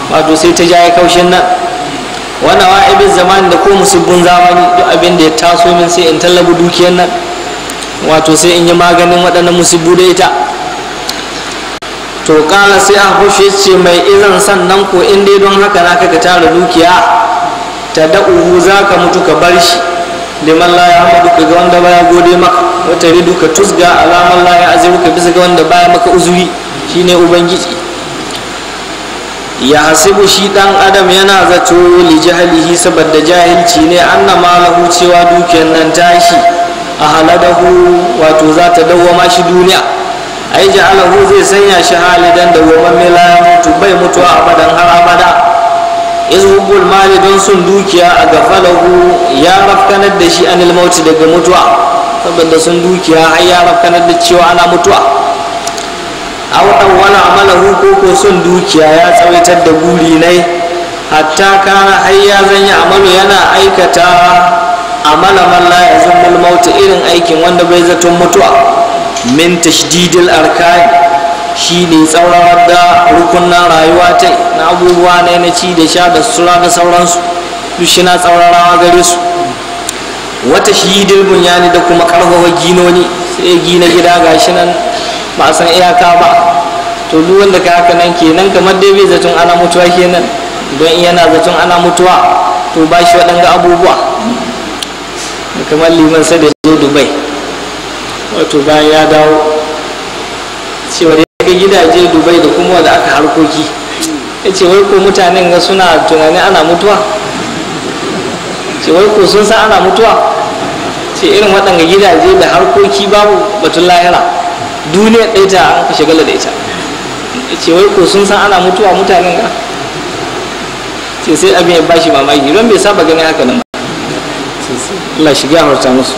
wato sai ta jaye kaushin nan wannan wa'ibin zamani da ko musibbin zamani duk abin da ya taso min sai in tallabu dukiyar nan wato sai in yi maganin waɗannan musibbu da ita to kala sai a hushe ce mai izan sannan ko in dai don haka na ka tara dukiya ta da'uhu za ka mutu ka bar shi liman la ya hamadu ka ga wanda baya gode maka wata ridu ka tusga alaman la ya aziru ka bisa ga wanda baya maka uzuri shine ubangiji ya hasibu shi dan adam yana zato li jahilihi saboda jahilci ne anna malahu cewa dukiyar nan tashi a haladahu wato za ta dawwama shi duniya ai ja'alahu zai sanya shi halidan da woman mila ya mutu bai mutuwa abadan har abada izhubul mali don sun dukiya a gafalahu ya rafkanar da shi anil mauti daga mutuwa saboda sun dukiya har ya rafkanar da cewa ana mutuwa aw wani amalahu ko ko sun dukiya ya tsawaitar da guri ne hatta kana har ya zanya amalu yana aikata amala man la yazmul maut irin aikin wanda bai zaton mutuwa min tashdidil arkan shi ne tsaurawar da rukunan rayuwa ta na abubuwa ne na ci da sha da sura da sauransu duk shi na tsaurarawa gare su wata shidil bunyani da kuma karfafa ginoni sai gina gida gashi nan ba a san iyaka ba to duk wanda ka haka nan kenan kamar dai bai zaton ana mutuwa kenan don yana zaton ana mutuwa to ba shi waɗanga abubuwa kamar liman sai da zo dubai wato bayan ya dawo cewa da ga gidaje dubai da kuma wanda aka harkoki ya ce wai ko mutanen ga suna tunanin ana mutuwa ce wai ko sun san ana mutuwa ce irin waɗanga gidaje da harkoki babu batun lahira duniya ɗaya ta an ka shagala da ita ya ce wai ko sun san ana mutuwa mutanen ga ce sai abin ya bashi mamaki don bai saba ganin haka nan ba Allah shiga harta musu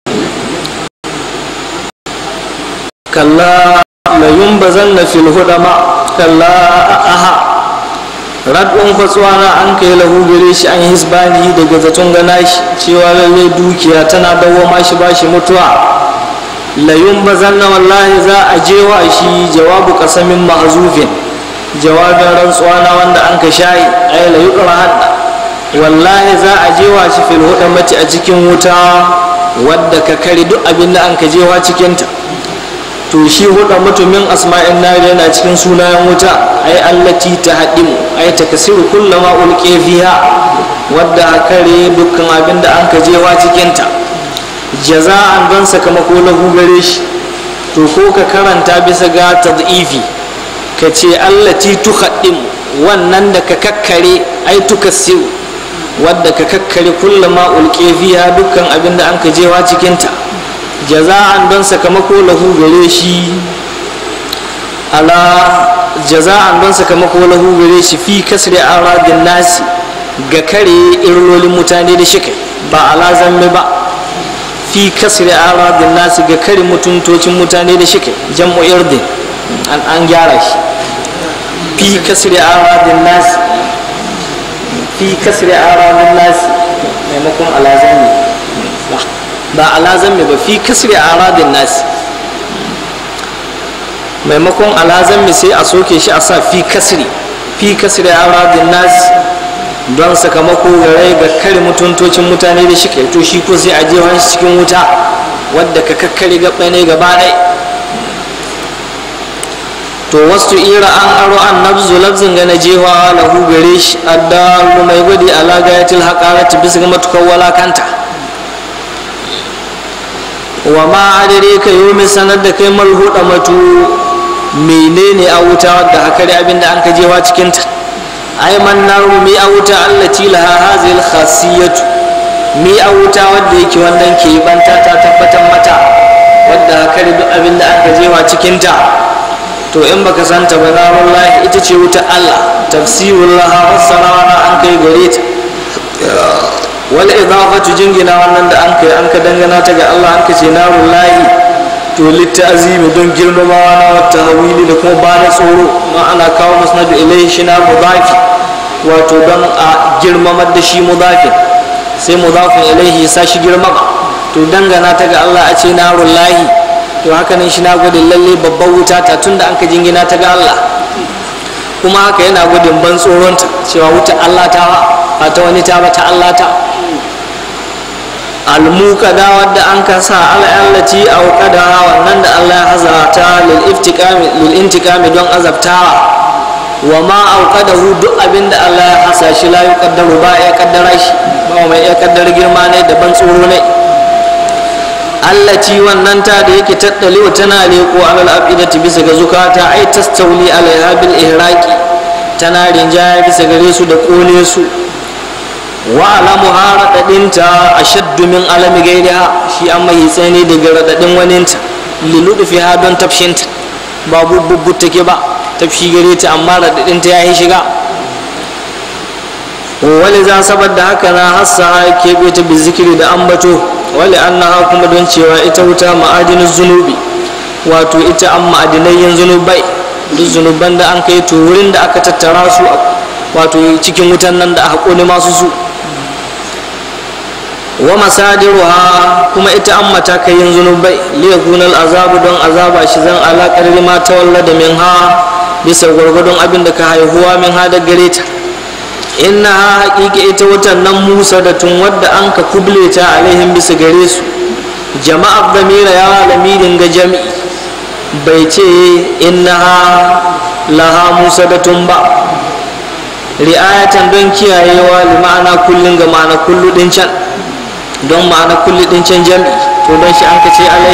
kalla la yumbazanna fil hudama kalla aha radun fatsuwana an kai lahu gare shi an hisbani daga zaton gana shi cewa lalle dukiya tana dawwama shi bashi mutuwa la yumbazanna wallahi za a jewa shi jawabu qasamin mahzufin jawabin rantsuwa na wanda an ka shayi ay la yuqrahan wallahi za a jewa shi fil hudamati a cikin wuta wadda ka kare duk abin da an ka jewa cikinta to shi huda mutumin asma'in nari yana cikin sunayen wuta ai allati ta haɗimu ai ta kasiru kullama ulke fiha wadda kare dukkan abin da an kajewa cikinta jaza'an don sakamako lahu gare shi to ko ka karanta bisa ga tad'ifi ka ce allati tuhaɗimu wannan da ka kakkare ai tukasiru wadda ka kakkare kullama ulke fiha dukkan abin da an kajewa cikinta jaza'an don sakamako lahu gare shi ala jaza'an don sakamako lahu gare shi fi kasri aradin nasi ga kare irlolin mutane da shi kai ba ala zamme ba fi kasri aradin nasi ga kare mutuntocin mutane da shi kai jam'u irdin an an gyara shi fi kasri aradin nasi fi kasri aradin nasi maimakon ala zamme ba alazan ba fi kasri aradin nasi maimakon alazan sai a soke shi a sa fi kasri fi kasri aradin nasi don sakamako gare ga kare mutuntocin mutane da shi kai to shi ko sai a jefa shi cikin wuta wadda ka kakkare gaba ne gaba ɗaya to wasu ira an aro an nabzu lafzin ga na jewa lahu gare shi addalu mai gwadi ala gayatil haqarati bisa ga matukar walakanta wa ma adare ka yi mai sanar da kai malhuda matu menene a wuta wadda haka da abinda an ka jewa cikinta ai man naru mi a wuta allati laha hazil khasiyatu mi a wuta wadda yake wannan ke banta ta tabbatar mata wadda haka da duk abinda an ka jewa cikinta to in baka santa ba na wallahi ita ce wuta Allah tafsirul laha fassara an kai gare ta wal idafatu jingina wannan da an kai an ka dangana ta ga Allah an ka ce narun lahi to littazimi don girmamawa na wata hawili da kuma ba da tsoro ma ana kawo musnadu ilai shi na mudafi wato don a girmamar da shi mudafin sai mudafin ilaihi sa shi girmama to dangana ta ga Allah a ce narun lahi to haka nan shi na gwadin lalle babban wuta ta tun da an ka jingina ta ga Allah kuma haka yana gudun ban tsoronta cewa wuta Allah ta ba ta wani ta ba ta Allah ta almuqada wadda an ka sa al'allati aw qadara wannan da Allah ya hazata lil iftiqami lil intiqami don azabtawa wa ma auqadahu duk abinda Allah ya hasa shi la yuqaddaru ba ya kaddara shi ba mai ya kaddara girma ne da ban tsoro ne allati wannan ta da yake tattali tana leko alal afidati bisa ga zukata ai tastauli alaiha bil ihraqi tana rinjaya bisa gare su da kone su wa alamu haradadinta ashaddu min alami gairiha shi an mai tsani daga radadin waninta liludufi ha don tafshinta ba bubbu take ba tafshi gare ta amma radadinta ya yi shiga wali za saboda haka na hassa keɓe ta bizikiri da ambato wali annaha kuma don cewa ita wuta ma'adinin zunubi wato ita an ma'adinayyan zunubai duk zunuban da an kai to wurin da aka tattara su wato cikin wutan nan da aka kone masu su wa masadiruha kuma ita an matakayin zunubai liyakuna azabu don azaba shi zan alaƙar ma ta wallada min ha bisa gwargwadon abin da ka haihuwa min ha da gare ta inna ha haƙiƙa ita wutan nan musa da tun wadda an ka kuble ta alaihim bisa gare su jama'ar damira ya lamirin ga jami'i bai ce inna ha laha musa da tun ba ri'ayatan don kiyayewa li ma'ana kullum ga ma'ana kullu din can don ma'ana kullu din can jami'i to don shi an ka ce alai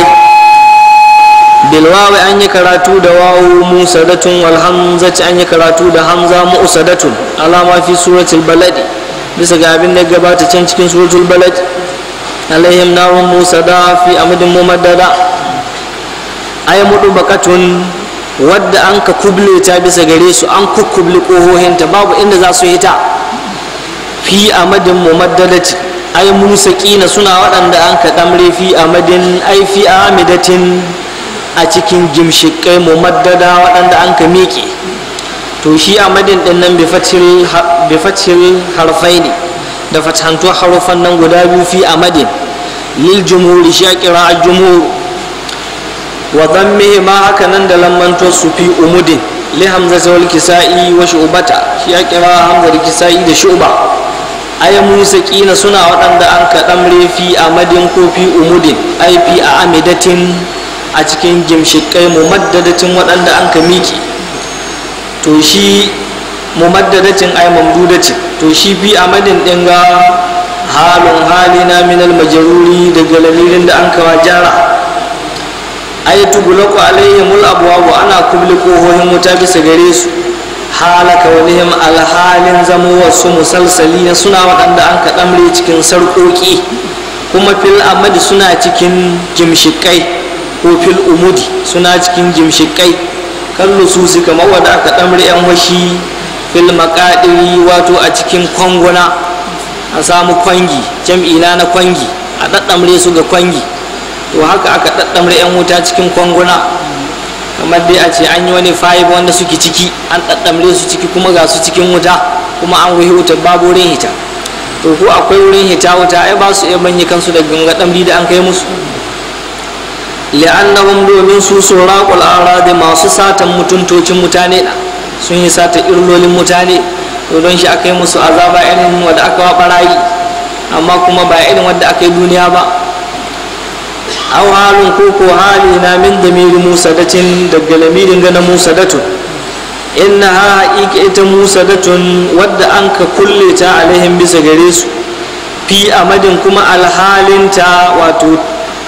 bilwawi an yi karatu da wawu musadatun wal hamzati an yi karatu da hamza mu'sadatun alama fi suratul baladi bisa ga abin da gabata can cikin suratul baladi alaihim narun musada fi amadin mumaddada ay mudu bakatun wadda an ka kuble ta bisa gare su an kukkubli kohohinta babu inda za su hita fi amadin mumaddadati ay musaqina suna waɗanda an ka damre fi amadin ay fi amidatin a cikin gimshikai mumaddada waɗanda an ka miƙe to shi a madin ɗin nan bifatil harfai ne da fatantuwa harufan nan guda biyu fi a madin lil jumhuri shi a kira a jumhur wa zammihi ma haka nan da lammanto su fi umudin li hamza wal kisa'i wa shu'bata shi a kira hamza da kisa'i da shu'ba ay musa kina suna waɗanda an ka ɗamre fi a madin ko fi umudin ai fi a amidatin a cikin gimshikai mumaddadacin waɗanda an ka miƙe to shi mumaddadacin ai mamdudacin to shi fi amadin ɗin ga halin hali na minal majaruri daga lamirin da an kawa jara ai tugulaku alaihimul abwabu ana kubli kohohin wuta bisa gare su halaka walihim alhalin zamo wasu musalsali suna waɗanda an ka ɗamre cikin sarƙoƙi kuma fil amadi suna cikin gimshikai ko fil umudi suna cikin jimshikai kallo su su kamar wadda aka ɗamri yan washi fil maƙaɗiri wato a cikin kwanguna a samu kwangi jam'ina na kwangi a ɗaɗɗamre su ga kwangi to haka aka ɗaɗɗamre yan wuta cikin kwanguna kamar dai a ce an yi wani fayib wanda suke ciki an ɗaɗɗamre su ciki kuma ga su cikin wuta kuma an wuhi wuta babu wurin hita to ko akwai wurin hita wuta ai ba su iya manye kansu da ganga ɗamri da an kai musu li'annahum domin su suraqul aradi masu satan mutuntocin mutane na sun yi sata irlolin mutane to don shi aka yi musu azaba irin wadda aka wa barayi amma kuma ba irin wadda aka yi duniya ba aw halin ko ko hali na min damiri musadatin daga lamirin gana musadatun inna ha haƙiƙa ita musadatun wadda an ka kulle ta alaihim bisa gare su fi amadin kuma alhalinta wato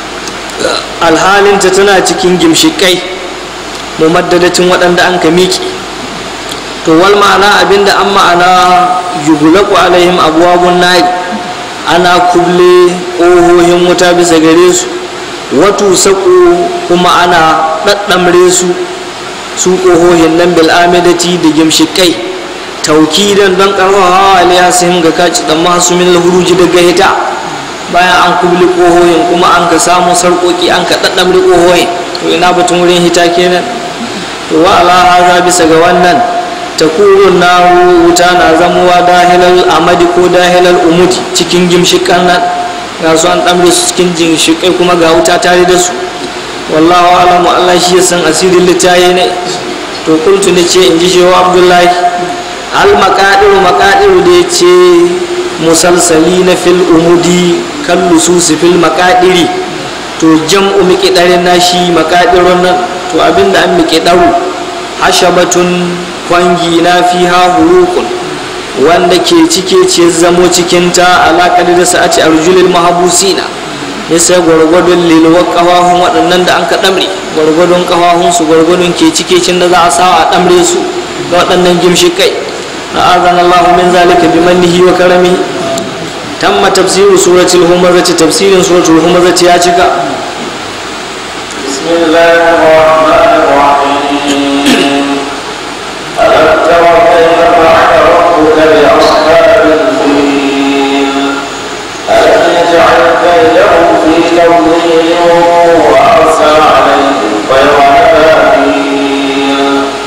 alhalinta tana cikin gimshikai mumaddadacin waɗanda an ka miƙe to wal ma'ana abinda an ma'ana yugulaku alaihim abuwabun nari ana kuble ƙohohin wuta bisa gare su watu saƙo kuma ana ɗaɗɗamre su su ƙohohin nan bil'amidati da gimshikai taukidan don ƙarfafawa aliyasihim ga kaci ɗan masu min lahuruji daga hita bayan an kubli ƙohoyin kuma an ka samu sarƙoƙi an ka ɗaɗɗamri ƙohoyin to ina batun wurin hita kenan to wa ala haza bisa ga wannan takurun na wuta na zamuwa dahilal amadi ko dahilal umudi cikin gimshikan nan ga su an ɗamre su cikin ginshikai kuma ga wuta tare da su wallahu alamu allah shi ya san asirin littaye ne to to kultu ne ce in ji shehu abdullahi al makadiru makadiru da ya ce musalsali na fil umudi kan lususi fil makadiri to jam'u miƙiɗarin nashi makadirun nan to abinda an miƙiɗaru hashabatun kwangi na fiha hurukun wanda ke cike ce zamo cikinta alaƙar da sa'ati arjulil mahabusina ya sai gwargwadon lilwar ƙafafun waɗannan da an ka ɗamre gwargwadon ƙafafun su gwargwadon ke cike cin da za a sawa a ɗamre su ga waɗannan gimshikai na azan Allah min zalika bi mannihi wa karami tamma tafsiru suratul humazati tafsirin suratul humazati ya cika بسم الله الرحمن الرحيم ألم تر كيف فعل ربك بأصحاب الفيل ألم يجعل كيدهم في تضليل وأرسل عليهم طير أبابيل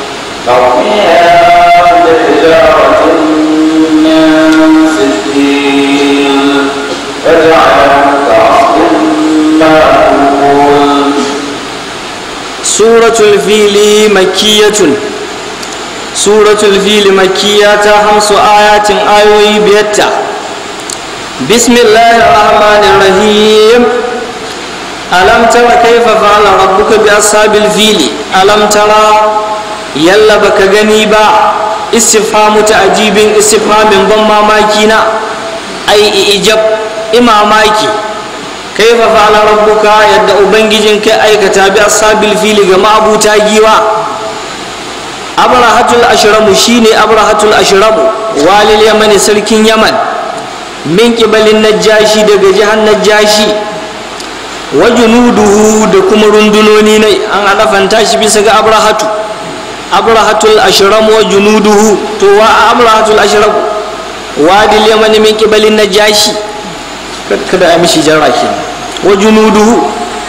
ترميها بحجارة من سجيل فجعلهم كعصف مأكول suratul fili makiyatun suratul fili makiya ta hamsu ayatin ayoyi biyatta bismillahir rahmanir rahim alam tara kaifa fa'ala rabbuka bi ashabil fili alam tara yalla baka gani ba istifhamu ta'jibin istifhamin ban mamaki na ai ijab imamaki kaifa fa'ala rabbuka yadda ubangijin kai aikata bi ashabil fili ga ma'abuta giwa abrahatul ashramu shine abrahatul ashramu walil yamani sarkin yaman min kibalin najashi daga jihar najashi wa junuduhu da kuma rundunoni ne an adafanta shi bisa ga abrahatu abrahatul ashramu wa junuduhu to wa abrahatul ashramu wadil yamani min kibalin najashi kada a mishi jarra ke wa junuduhu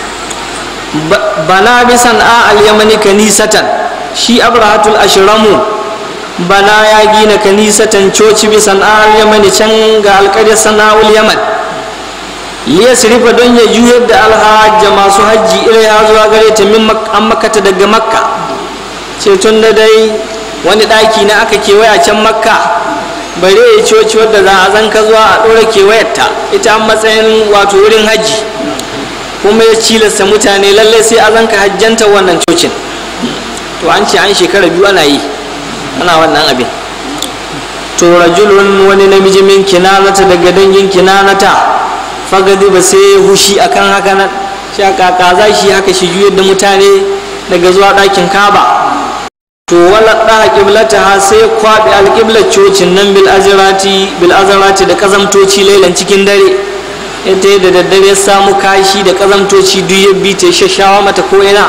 bana bisan a al-yamani kanisatan shi abrahatul ashramu bana ya gina kanisatan coci bisan a al-yamani can ga alƙaryar sana'ul yaman liyasrifa don ya juyar da alhajja masu hajji ilaiha zuwa gare ta min an makata daga makka ce tun da dai wani ɗaki na aka kewaya can makka bare ya coci wadda za a zanka zuwa a ɗora kewayarta ita an matsayin wato wurin hajji kuma ya cilasta mutane lalle sai a zanka hajjanta wannan cocin to an ce an shekara biyu ana yi ana wannan abin to rajulun wani namiji min kinanata daga dangin kinanata fagadi ba sai hushi akan haka nan shi kaka za shi haka shi juyar da mutane daga zuwa ɗakin kaba to wala ɗaha ƙiblata ha sai kwaɓe alƙiblar cocin nan bil azirati bil azirati da ƙazamtoci lailan cikin dare ita da daddare ya samu kashi da ƙazamtoci duk ya bi ta shashawa mata ko ina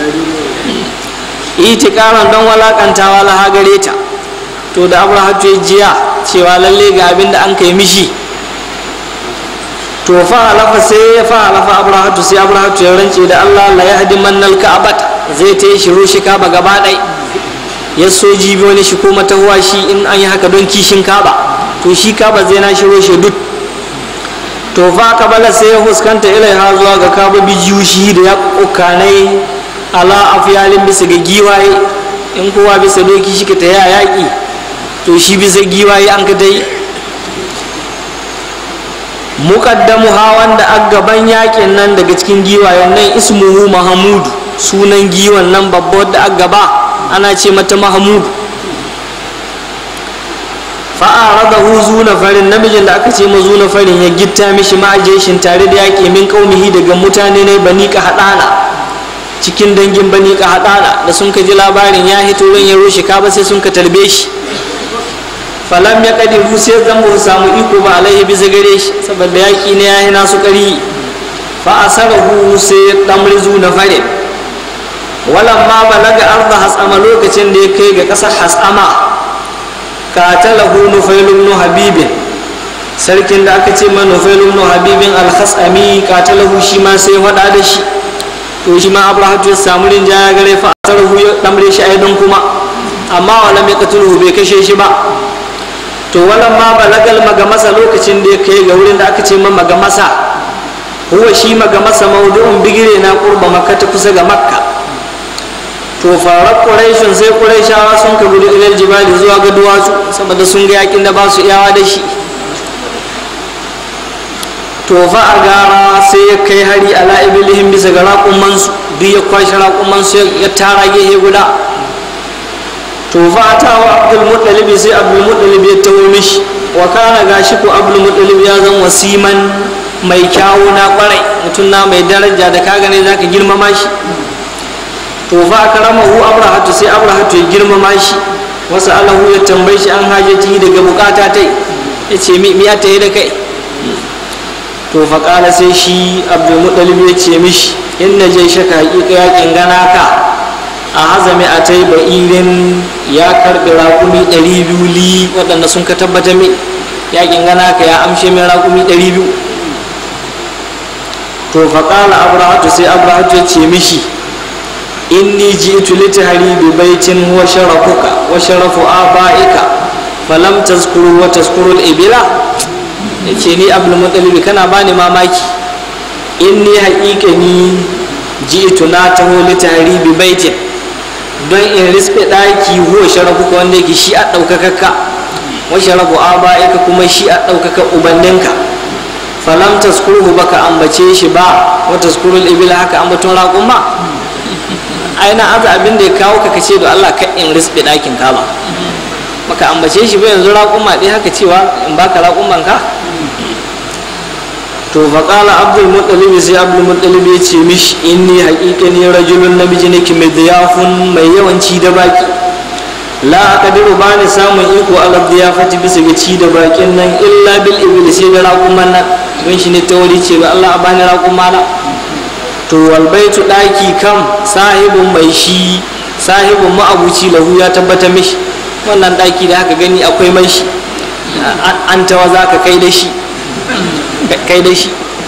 itikaran don walakantawa laha gare ta to da abrahatu ya jiya cewa lalle ga abin da an kai mishi to fa halafa sai ya fa halafa abrahatu sai abrahatu ya rance da allah la yahdi mannal ka'abat zai ta yi shiro shi kaba gaba ɗai ya so jibi wani shi ko matahuwa shi in an yi haka don kishin kaba to shi kaba zai na shiro shi duk to fa kabala sai ya fuskanta ilaiha zuwa ga kaba bijiyu shi da ya kukanai ala afiyalin bisa ga giwaye in kowa bisa doki shi ka ta ya yaƙi to shi bisa giwaye an ka dai muqaddamu hawan da gaban yaƙin nan daga cikin giwayen nan ismuhu mahamudu sunan giwan nan babba wadda gaba ana ce mata mahamudu fa'ara da huzu na farin namijin da aka ce mazu na farin ya gitta mishi ma'ajeshin tare da yaƙi min ƙaumihi daga mutane ne bani ka haɗana cikin dangin bani ka haɗana da sun ka ji labarin ya hito ran ya rushe ka ba sai sun ka tarbe shi falam ya kadiru sai zan ba samu iko ba alaihi bisa gare shi saboda yaƙi ne ya yi nasu ƙari fa asarahu sai ya ɗamrizu na farin walan ma balaga arda hasama lokacin da ya kai ga ƙasar hasama katalahu nufailun nu habibin sarkin da aka ce ma nufailun nu habibin alhasami katalahu shi ma sai faɗa da shi to shi ma abrahatu ya samu rinjaya gare fa asarahu ya ɗamre shi aidan kuma amma walam ya katuluhu bai kashe shi ba to walan ma balagal magamasa lokacin da ya kai ga wurin da aka ce ma magamasa huwa shi magamasa maudu'un bigire na qurba makka ta kusa ga makka to farar ƙuraishin sai ƙuraishawa sun ka gudu ilal jibali zuwa ga duwatsu saboda sun ga yakin da ba su iyawa da shi to fa a gara sai ya kai hari ala ibilihim bisa ga raƙumansu duk ya kwashe raƙumansu ya tara gehe guda to fa ta wa abdul muttalib sai abdul muttalib ya tawo mishi wa kana gashi ko abdul muttalib ya zan wasiman mai kyawu na kwarai mutum na mai daraja da ka gane zaka girmama shi to fa karamahu abrahatu sai abrahatu ya girmama shi wasu alahu ya tambayi shi an hajjaci daga bukata tai ya ce mi ya tayi da kai to fa kala sai shi abdul muttalib ya ce mishi inna je shaka hakika yakin gana ka a hazame a ta yi ba'irin ya karɓi raƙumi ɗari biyu li waɗanda sun ka tabbata mai yakin gana ka ya amshe mai raƙumi ɗari biyu to faƙala abrahatu sai abrahatu ya ce mishi inni ji itu litahari bi baitin huwa sharafuka wa sharafu aba'ika falam tazkuru wa tazkuru al-ibila yace ni abdul muttalib kana bani mamaki inni haƙiƙa ni ji itu na taho litahari bi baitin don in rispe ɗaki huwa sharafuka wanda yake shi a ɗaukakakka wa sharafu aba'ika kuma shi a ɗaukaka ubanninka falam taskuruhu baka ambace shi ba wa taskurul ibila haka ambaton raƙuma aina aza abin da ya kawo ka kace da Allah ka in rispe ɗakin ka ba baka ambace shi ba yanzu raƙuma ɗaya haka cewa in baka raƙuman ka to faƙala abdul muttalib sai abdul muttalib ya ce mishi inni haƙiƙa ne rajulun namiji nake mai diyafun mai yawanci da baki la aqdiru ba ni samun iko ala diyafati bisa ga ci da bakin nan illa bil ibil sai da raƙuman nan don shi ne ta wuri ce ba Allah a bani raƙuma na to wal baitu daki kam sahibun mai shi sahibun ma'abuci lahu ya tabbata mishi wannan daki da haka gani akwai mai shi an tawa za ka kai da shi kai da shi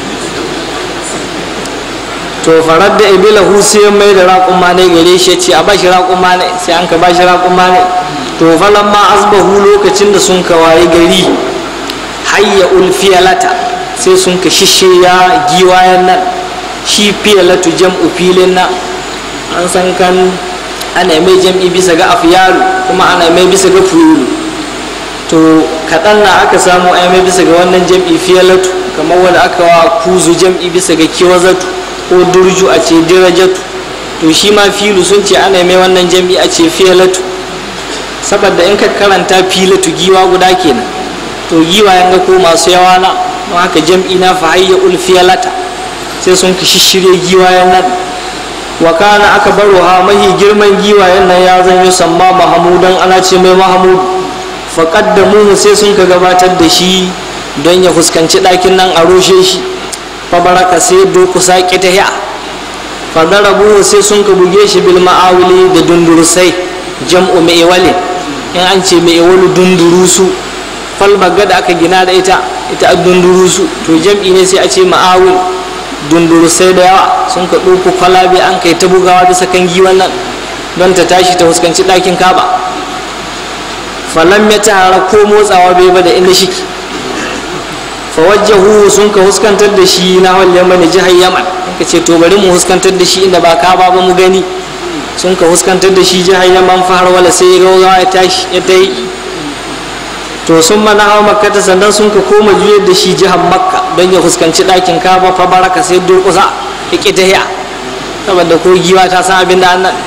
to farar da ibilahu sai mai da raƙuma ne gare shi ce a ba shi raƙuma ne sai an ka ba shi raƙuma ne to falan ma asbahu lokacin da sun kawaye gari hayya ulfiyalata sai sun ka shishe ya giwayen nan shi fiyalatu jam'u filin nan an san kan ana mai jam'i bisa ga afyalu kuma ana mai bisa ga fuyulu to kaɗan na aka samu ai mai bisa ga wannan jam'i fiyalatu kamar wanda aka wa kuzu jam'i bisa ga kiwazatu ko durju a ce dirajatu to shi ma filu sun ce ana mai wannan jam'i a ce fiyalatu saboda in ka karanta filatu giwa guda kenan to giwa yanga ko masu yawa na don haka jam'i na fa hayya ul fiyalata sai sun ka shishire giwayen nan wa kana aka baro ha mahi girman giwayen nan ya zan yi samma mahamudan ana ce mai mahamudu faƙaddamuhu sai sun ka gabatar da shi don ya fuskanci ɗakin nan a roshe shi fabaraka sai dokusa ƙita ya fadarabuhu sai sun ka buge shi bil ma'awili da dundurusai jam'u mai in an ce mai walu dundurusu falbaga da aka gina da ita ita a dundurusu to jam'i ne sai a ce ma'awil dundurusai da yawa sun ka ɗauko kwalabe an kai ta bugawa bisa kan giwan nan don ta tashi ta fuskanci ɗakin kaba falam ya tara ko motsawa bai ba da inda shiki fawajjahu sun ka huskantar da shi na wal yaman jihar yaman ka ce to bari mu huskantar da shi inda ba ka ba mu gani sun ka huskantar da shi jihar yaman fahar wala sai ya gaugawa ya tashi ya ta yi to sun mana hawa makka ta sannan sun ka koma juyar da shi jihar makka don ya fuskanci ɗakin kaba fa baraka sai durƙusa ya ƙi ta saboda ko giwa ta san abin da annan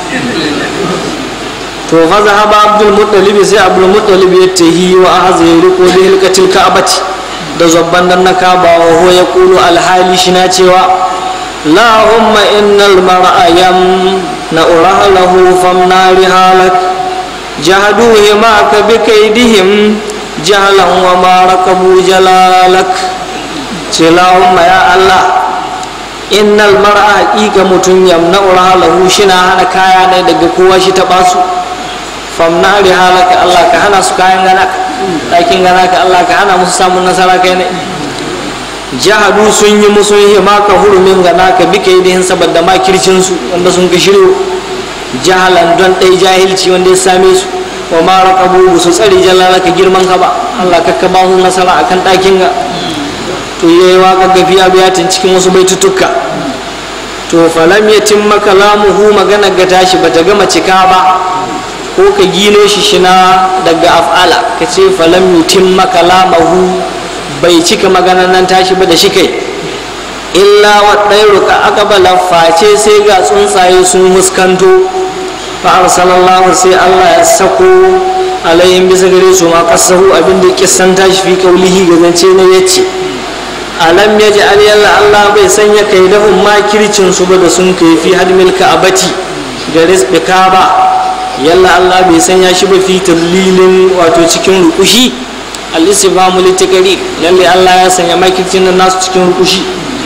to fa zahaba abdul muttalib sai abdul muttalib ya tahi wa ahza ya riko da hilkatil ka'bati da zabban nan na kaba wa huwa yaqulu alhali shi na cewa la umma innal mar'a yam na urahalahu fam nari halak jahadu ma ka bi kaidihim jahalan wa ma rakabu jalalak ce la umma ya allah innal mar'a haqiqa mutun yamna urahalahu shi na hana kaya ne daga kowa shi ta basu famna da halaka Allah ka hana su kayan gana ɗakin gana ka Allah ka hana musu samun nasara kai ne jahadu sun yi musu yi maka hurumin gana ka bi kai dihin saboda makircin su wanda sun ka shiryo jahalan don ɗai jahilci wanda ya same su wa ma raqabu su tsare jalala ka girman ka ba Allah ka ka ba su nasara akan ɗakin ga to yayi waka gafiya biyatin cikin wasu baitutukka to falam ya timma kalamuhu magana ga tashi bata gama cika ba ko ka gino shi shina daga af'ala ka ce falam yutimma kalamahu bai cika maganar nan tashi ba da shi kai illa waɗairu ka aka bala face sai ga tsuntsaye sun huskanto fa arsalallahu sai Allah ya sako alayhim bisa gare su ma kasahu abin da kissan tashi fi kaulihi ga zance na yace alam ya ji yalla Allah bai sanya kai da makircin su ba da sun kai fi hadmil ka'abati da rizqi ba yalla Allah bai sanya shi ba fi tallilin wato cikin rukushi al-istifhamu litakari lalle Allah ya sanya makircin nan nasu cikin rukushi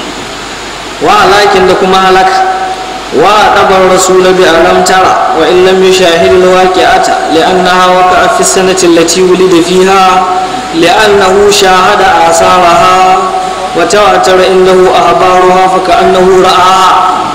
wa halakin da kuma halaka wa dabar rasul bi alam tara wa in lam yushahid al-waqi'ata li'annaha waqa'a fi sanati allati wulida fiha li'annahu shahada asaraha wa tawatara indahu ahbaruha fa ka'annahu ra'aha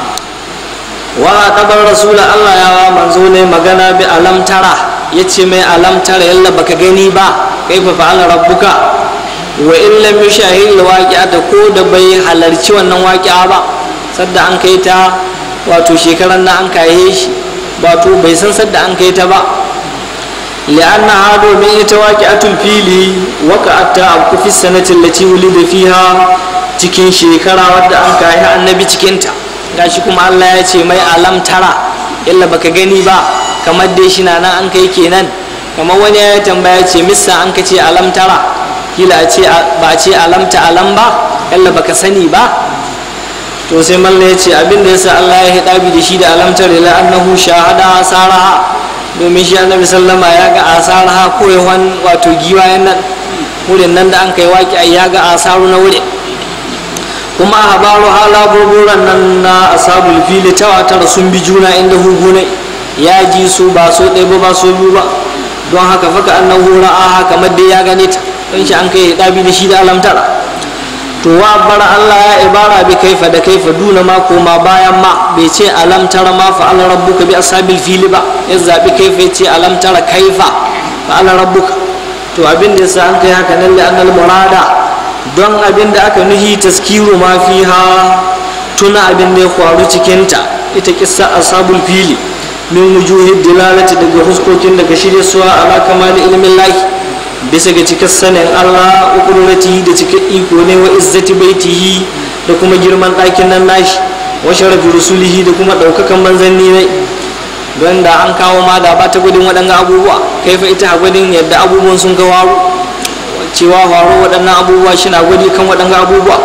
wa dabar rasul Allah ya manzo ne magana bi alam tara yace mai alam tara yalla baka gani ba kaifa fa'ala rabbuka wa in lam yushahid alwaqi'ata ko da bai halarci wannan waqi'a ba sadda an kai ta wato shekaran nan an kaye shi wato bai san sadda an kai ta ba li'anna ha domin ita waqi'atul fili waqa'at ta fi sanati allati wulida fiha cikin shekara wadda an kayi annabi cikin ta gashi kuma Allah ya ce mai alam tara illa baka gani ba kamar dai shi na nan an kai kenan kamar wani ya tambaya ce missa an ka ce alam tara kila a ce ba a ce alamta alam ba yalla baka sani ba to sai malla ya ce abin da yasa Allah ya hidabi da shi da alamtar ila annahu shahada asaraha domin shi annabi sallama ya ga asaraha ko yawan wato giwayen nan wurin nan da an kai waki ya ga asaru na wurin kuma habaru hala burburan nan na asabul fili tawatar sun bi juna inda hugunai ya ji su ba so ɗaya ba ba so biyu ba don haka faka annahu ra'aha kamar dai ya gane ta don shi an kai dabi da shi da alamtara to wa bara Allah ya ibara bi kaifa da kaifa duna ma koma bayan ma bai ce alamtara ma fa ala rabbuka bi ashabil fili ba ya zabi kaifa ya ce alamtara kaifa fa ala rabbuka to abin da yasa an kai haka nan da annal murada don abin da aka nuhi taskiru ma fiha tuna abin da ya faru cikin ta ita kissa ashabul fili min wujuhi dilalati daga huskokin daga shirye suwa ala kamali ilmin lahi bisa ga cikin sanin Allah ukurati da cikin iko ne wa izzati baitihi da kuma girman ɗakin nan nashi wa sharafi rusulihi da kuma ɗaukakan manzanni ne don da an kawo ma da ba ta gudun waɗannan abubuwa kai fa ita gudun yadda abubuwan sun ga waru cewa faru waɗannan abubuwa shi na gwadi kan waɗannan abubuwa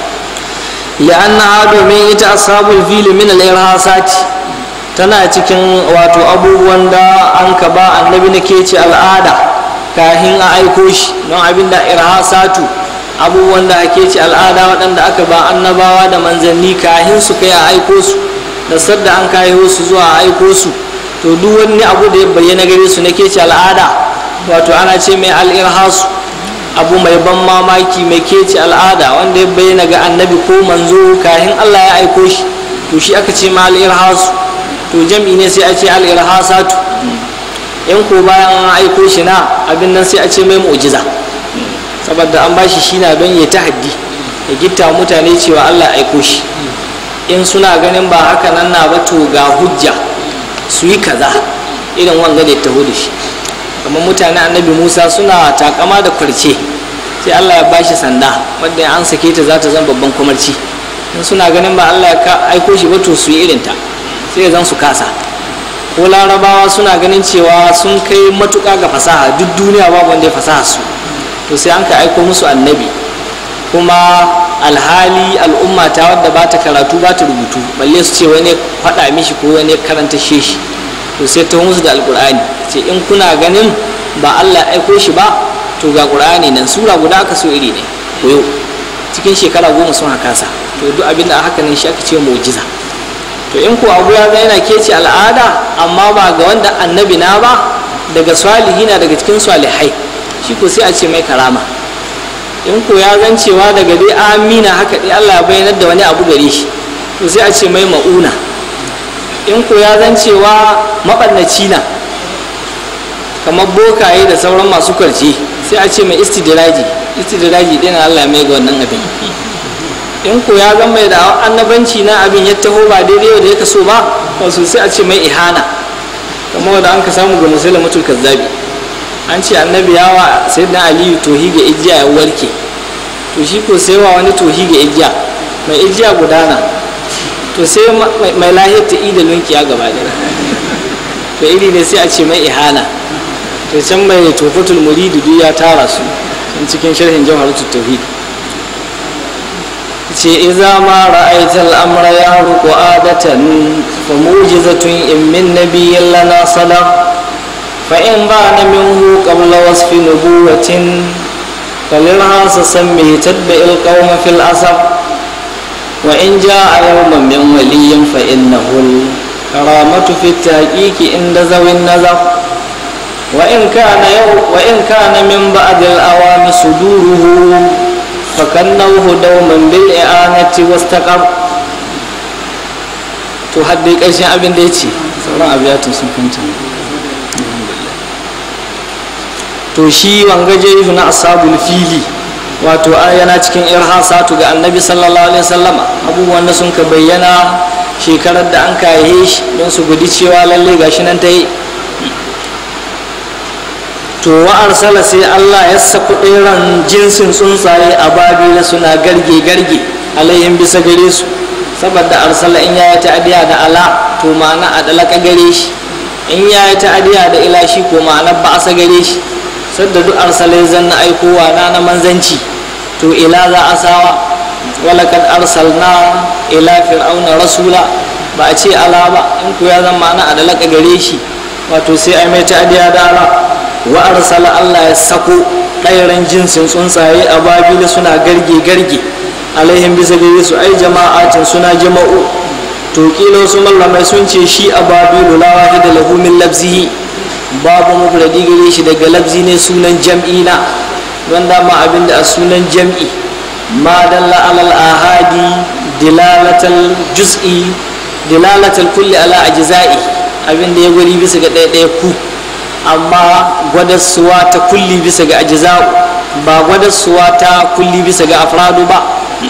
li'anna domin ita ashabul fili min al-irhasati tana cikin wato abubuwan da an ka ba annabi na ke ce al'ada kahin a aiko shi don abin da irhasatu abubuwan da ake ce al'ada waɗanda aka ba annabawa da manzanni kahin su kai a aiko su da sadda an kayo su zuwa a aiko su to duk wani abu da ya bayyana gare su na ke ce al'ada wato ana ce mai al'irhasu abu mai ban mamaki mai kece al'ada wanda ya bayyana ga annabi ko manzo kahin allah ya aiko shi to shi aka ce ma al'irhasu to jam'i ne sai a ce al'irhasatu in ko bayan an aiko shi na abin nan sai a ce mai mu'jiza saboda an bashi shi na don ya tahaddi ya gitta mutane cewa Allah aiko shi in suna ganin ba haka nan na ba to ga hujja su yi kaza irin wanga da ya taho da shi kamar mutane annabi musa suna takama da kwarce sai Allah ya bashi sanda wanda an sake ta za ta zan babban kumarci in suna ganin ba Allah ya aiko shi ba to su yi irinta sai zan su kasa ko larabawa suna ganin cewa sun kai matuƙa ga fasaha duk duniya babu wanda ya fasaha su to sai an ka aiko musu annabi kuma alhali al'umma ta wadda ba ta karatu ba ta rubutu balle su ce wani faɗa mishi ko wani karanta shi to sai ta musu da alƙur'ani ce in kuna ganin ba allah aiko shi ba to ga ƙur'ani nan sura guda aka so iri ne koyo cikin shekara goma sun kasa to duk abin da haka nan shi aka ce mu'jiza to in ko abu ya yana kece al'ada amma ba ga wanda annabi na ba daga salihi na daga cikin salihai shi ko sai a ce mai karama in ko ya zan cewa daga dai amina haka dai Allah ya bayyana da wani abu gare shi to sai a ce mai ma'una in ko ya zan cewa maɓannaci na kamar bokaye da sauran masu kwarce sai a ce mai istidiraji istidiraji ɗin Allah ya mai ga wannan abin in ko ya zama mai da annabanci na abin ya taho ba daidai da ya kaso ba wasu sai a ce mai ihana kamar wanda an ka samu ga musulun mutul kazzabi an ce annabi yawa sai na aliyu tohi ga ijiya ya warke to shi ko sai wa wani tohi ga ijiya mai ijiya gudana to sai mai lahiyar ta ida lunkiya gaba da to iri ne sai a ce mai ihana to can mai tofatul muridu duk ya tara su cikin sharhin jawharatul tauhid ce iza ma ra'aita al'amra ya ruku adatan fa mujizatun in min nabiyyin lana sadaq fa in bana minhu qabla wasfi nubuwatin فللهاس سمه تتبع القوم في الأسف وإن جاء يوما من ولي فإنه الكرامة في التحقيق عند ذوي النزف وإن كان يوم وإن كان من بعد الأوام صدوره فكنوه دوما بالإعانة واستقر to hadda ƙarshen abin da ya ce sauran abiyatun sun kanta to shi wangaje na ashabul fili wato yana cikin irhasatu ga annabi sallallahu alaihi wasallama abubuwan da sun ka bayyana shekarar da an kaye shi don su guji cewa lalle gashi nan ta yi to wa arsala sai Allah ya saku ɗeran jinsin tsuntsaye a babila suna garge garge alayhim bisa gare su saboda arsala in ya yi ta'adiya da ala to ma'ana a dalaka gare shi in ya yi ta'adiya da ila shi ko ma'ana ba a gare shi sadda duk arsala ya zanna aikowa na na manzanci to ila za a sawa walakad arsalna ila fir'auna rasula ba a ce ala ba in ku ya zama ma'ana a dalaka gare shi wato sai ai mai ta'adiya da ala wa arsala Allah ya sako ɗairan jinsin tsuntsaye a babila suna garge garge alaihim bisa gare su ai jama'atin suna jama'u to kila wasu mallamai sun ce shi a babilu la wahida lahu min labzihi babu mufradi gare shi daga labzi ne sunan jam'i na don dama abin da a sunan jam'i ma dalla alal ahadi dilalatal juz'i dilalatal kulli ala ajza'i abin da ya gwari bisa ga ɗaya ɗaya ku amma gwadassuwa ta kulli bisa ga ajza'u ba gwadassuwa ta kulli bisa ga afradu ba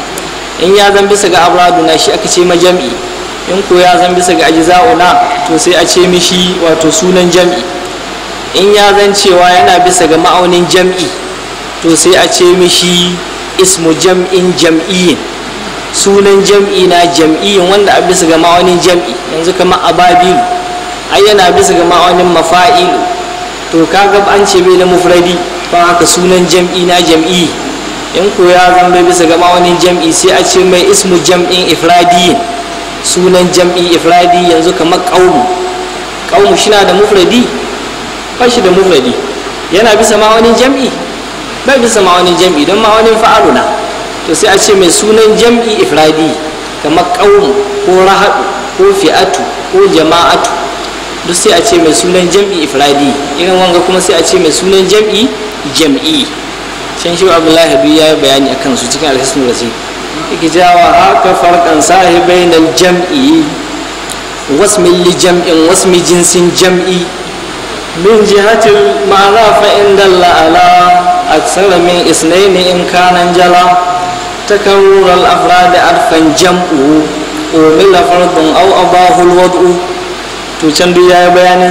in ya zan bisa ga afradu na shi aka ce ma jam'i in ko ya zan bisa ga ajza'u na to sai a ce mishi wato sunan jam'i in ya zan cewa yana bisa ga ma'aunin jam'i to sai a ce mishi ismu jam'in jam'iyyin sunan jam'i na jam'iyyin wanda a bisa ga ma'aunin jam'i yanzu kamar ababilu ai yana bisa ga ma'aunin mafa'ilu to kaga an ce bai da mufradi ba haka sunan jam'i na jam'i in ko ya zan bai bisa ga ma'aunin jam'i sai a ce mai ismu jam'in ifradiyin sunan jam'i ifradi yanzu kamar ƙaumu ƙaumu shi na da mufradi ba shi da mufradi yana bisa ma'aunin jam'i bai bisa ma'aunin jam'i don ma'aunin fa'aluna to sai a ce mai sunan jam'i ifradi kamar ƙaumu ko rahadu ko fi'atu ko jama'atu duk sai a ce mai sunan jam'i ifradi irin wanga kuma sai a ce mai sunan jam'i jam'i can shi abdullahi biyu ya yi bayani a kansu cikin alhassan rasi yake jawa haka farkan sahibai na jam'i wasmin li jam'in wasmi jinsin jam'i من جهة المعنى فإن دل على أكثر من اثنين إن كان جلا تكرر الأفراد عرفا جمع ومل فرض أو أباه الوضع تشندو يا بيان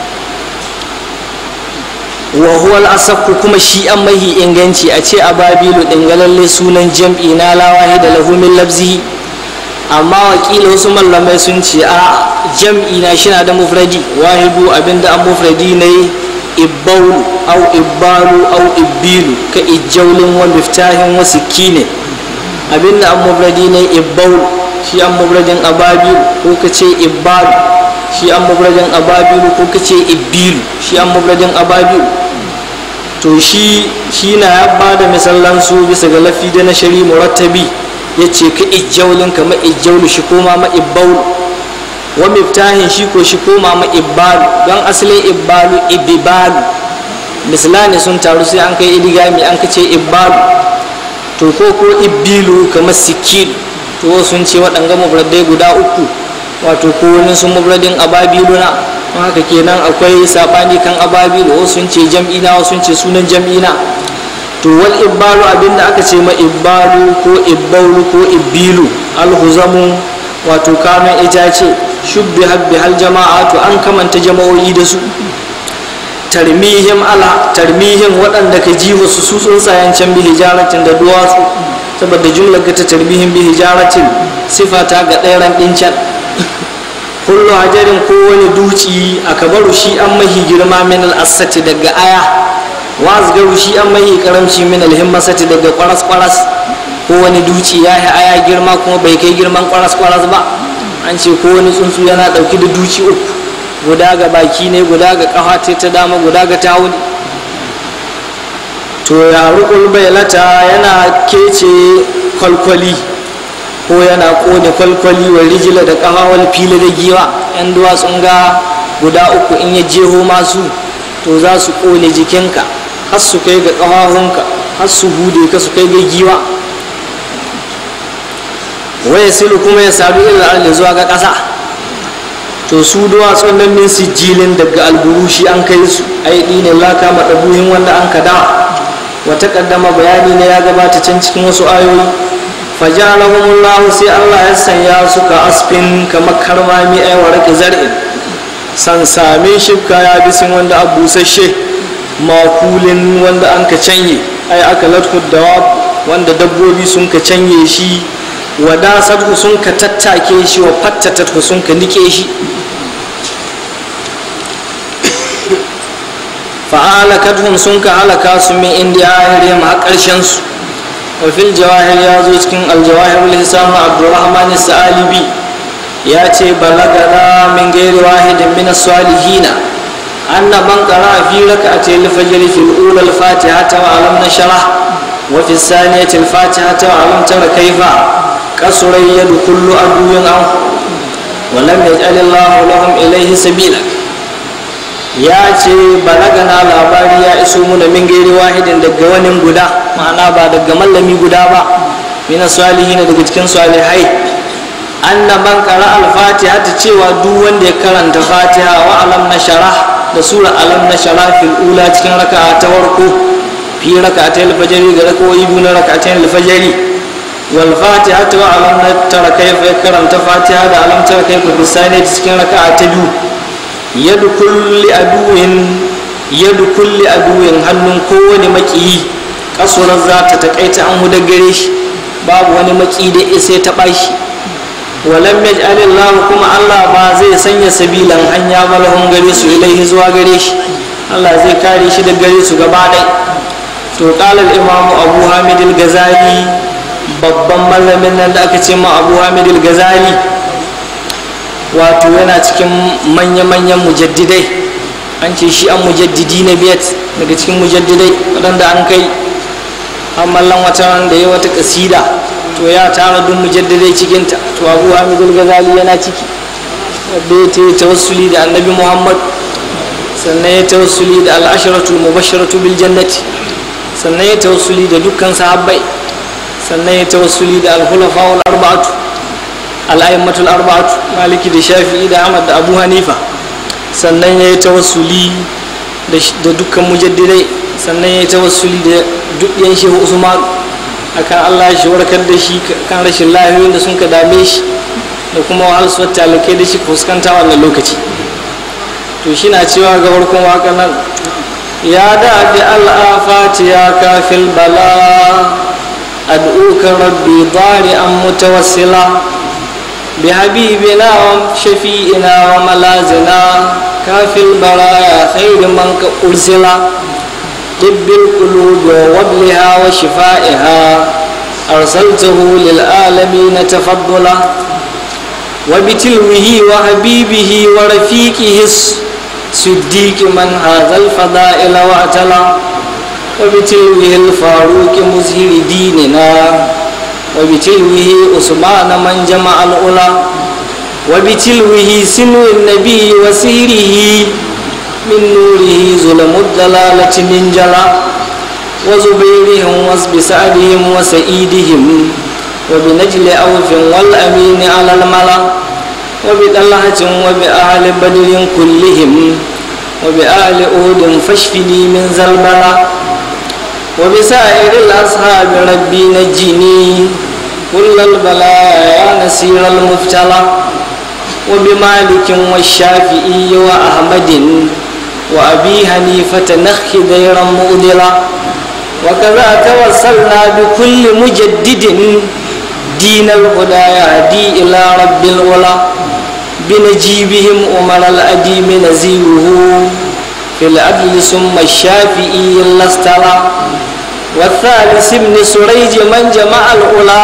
وهو الأصح كما شيء أمه إنغنشي أتي أبابيل إنغلال سونا جمع لا واحد له من لفظه amma wakila wasu mallamai sun ce a jam'i na shi na da mufradi wahidu abinda an mufradi ne ibbaulu au ibbalu au ibbilu ka ijjaulin wa miftahin wa sikine abinda an mufradi ne ibbaulu shi an mufradin ababilu ko ka ce ibbalu shi an mufradin ababilu ko ka ce ibbilu shi an mufradin ababilu to shi shi na ya bada misalan su bisa ga lafi da na shari murattabi ya ce ka ijjaulin ka ma ijjaulu shi koma ma ibbaulu wa miftahin shi ko shi koma ma ibbalu don asalin ibbalu ibibalu misalani sun taru sai an kai idigami an kace ibbalu to ko ko ibbilu kamar sikilu to sun ce waɗanga mubradai guda uku wato ko wani sun mubradin ababiluna don haka kenan akwai sabani kan ababilu wasu sun ce jam'ina wasu sun ce sunan jam'ina to wal ibbalu abinda aka ce ma ibbalu ko ibbaulu ko ibbilu alhuzamu wato kamen itace shubbi habbi hal jama'atu an kamanta jama'o'i da su tarmihim ala tarmihim waɗanda ka ji wasu su tsuntsayen can bi hijaratin da duwatsu saboda jumlar ga ta tarmihim bi hijaratin sifata ga ɗairan ɗin can kullu hajarin kowane duci a kabaru shi an mahi girma min al'asati daga aya wazgaru shi an mahi karamci min alhimmasati daga kwaras kwaras kowane duci ya yi aya girma kuma bai kai girman kwaras kwaras ba an ce kowane tsuntsu yana ɗauki da duci uku guda ga baki ne guda ga kafa ta dama guda ga tawuni to ya rukul bailata yana kece kwalkwali ko yana kone kwalkwali wa rijila da kafawar fili da giwa yan duwatsun ga guda uku in ya jeho masu to za su kone jikinka har su kai ga kafahunka har su hude ka su kai ga giwa waya silu kuma ya sadu irin arli zuwa ga ƙasa to su duwatsun nan min sijilin daga alburushi an kai su ai ne laka maɗabuhin wanda an kada wata ƙaddama bayani ne ya gabata can cikin wasu ayoyi fajalahumullahu sai Allah ya sanya su ka asfin kamar karmami ai warake zar'in san same shifka ya bisin wanda a busasshe makulin wanda an ka canye ai aka latku dawa wanda dabbobi sun ka canye shi wadasatku sun ka tattake shi wa fattatatku sun ka nike shi fa'alakathum sun ka halaka su min indiya ahiriyam har ƙarshen su wafil jawahir ya zo cikin aljawahir lisan abdurrahman salibi ya ce balagana min gairi wahidin min salihina anna man qara fi rak'ati al-fajr fi al-ula al-fatiha wa alam nashrah wa fi al-thaniyati al-fatiha wa alam tara kayfa kasura yadu kullu aduwin an wa lam yaj'al Allah lahum ilayhi sabila ya ce balagana labari ya iso muna min gairi wahidin daga wani guda ma'ana ba daga mallami guda ba mina salihi daga cikin salihai anna man qara al-fatiha ta cewa duk wanda ya karanta fatiha wa alam na sharah da sura alam na sharah fil ula cikin raka'a ta farko fi raka'atai al-fajr ga raka'o'i biyu na raka'atai al-fajr wal fatiha wa alam na tara kayfa ya karanta fatiha da alam tara kayfa fi sani cikin raka'a ta biyu yadu kulli aduwin yadu kulli aduwin hannun kowane makiyi kasuwar za ta takaita an huda gare shi babu wani maki da isa ta bashi walam yaj'alillahu kuma Allah ba zai sanya sabilan hanya malahun gare su ilaihi zuwa gare shi Allah zai kare shi da gare su gaba ɗai to qala al-imam Abu Hamid al-Ghazali babban malamin nan da aka ce ma Abu Hamid al-Ghazali wato yana cikin manya-manyan mujaddidai an ce shi an mujaddidi na biyat daga cikin mujaddidai waɗanda an kai mallan wata wanda ya wata kasida to ya tara duk mujaddidai cikinta to abu hamidul gazali yana ciki wadda ya ta yi tawassuli da annabi muhammad sannan ya tawassuli da al'asharatul mubasharatu bil jannati sannan ya tawassuli da dukkan sahabbai sannan ya tawassuli da al-khulafa'ul arba'atu al'ayyamatul arba'atu maliki da shafi'i da ahmad da abu hanifa sannan ya yi tawassuli da dukkan mujaddidai sannan ya yi tawassuli da dukkan shehu usman akan allah shi warkar da shi kan rashin lahiyoyin da sun ka dame shi da kuma wahalsuwar talakai da shi fuskanta wannan lokaci to shi na cewa ga farkon waƙar nan ya da bi al'afati ya kafil bala ad'uka rabbi an mutawassila بحبيبنا وشفيئنا وملازنا كافي البرايا خير من أرسل طب القلوب ووبلها وشفائها أرسلته للعالمين تفضلا وبتلوه وحبيبه ورفيقه الصديق من هذا الفضائل واعتلى وبتلوه الفاروق مزهر ديننا وبتلوه عثمان من جمع الأولى وبتلوه سنو النبي وسيره من نوره ظلم الدلالة من جلا وزبيرهم واسب سعدهم وسعيدهم وبنجل أوف والأمين على الملا وبطلحة وبأهل بدر كلهم وبآل أود فاشفني من زلبلا وبسائر الأصحاب ربي نجني كل البلايا يا نسير المفتلى وبمالك والشافعي وأحمد وأبي حنيفة نخ ديرا مؤذلا وكذا توصلنا بكل مجدد دين الهدى يهدي إلى رب العلا بنجيبهم أمر الأديم نزيره في العدل ثم الشافعي الاسترى والثالث ابن سريج من جمع الأولى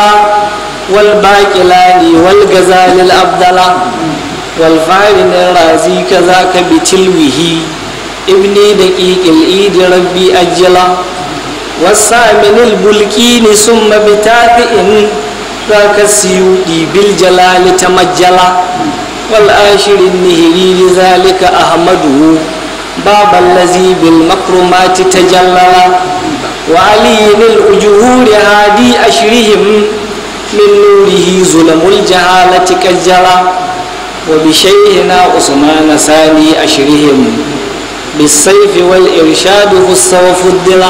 والباقلاني والغزال الأبدل والفارن الرازي كذاك بتلوه ابن دقيق الإيد ربي أجلا والثامن البلكين ثم بتابع ذاك السيودي بالجلال تمجلا والآشر النهري لذلك أحمده باب الذي بالمكرمات تجللا وعلي الأجهور هادي أشرهم من نوره ظلم الجهالة كجلا وبشيخنا عثمان ثاني أشرهم بالسيف والإرشاد خص وفضلا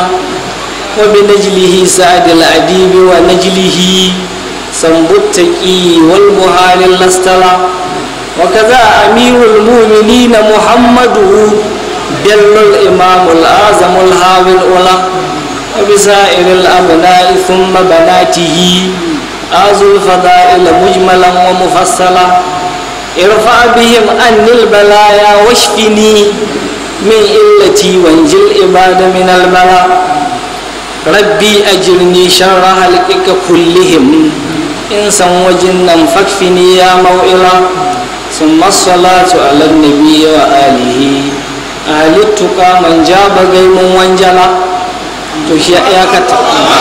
وبنجله سعد الأديب ونجله سنب التقي والمهال الاستلا وكذا أمير المؤمنين محمد بل الإمام الأعظم الهاوي الأولى وبسائر الأبناء ثم بناته آز الفضائل مجملا ومفصلا ارفع بهم أن البلايا واشفني من إلتي وانجل العباد من البلاء ربي أجرني شر هلكك كلهم إنسا وجنا فاكفني يا موئلا ثم الصلاة على النبي وآله أهل التقى من جاب غيم وانجلا تشيء يا كتا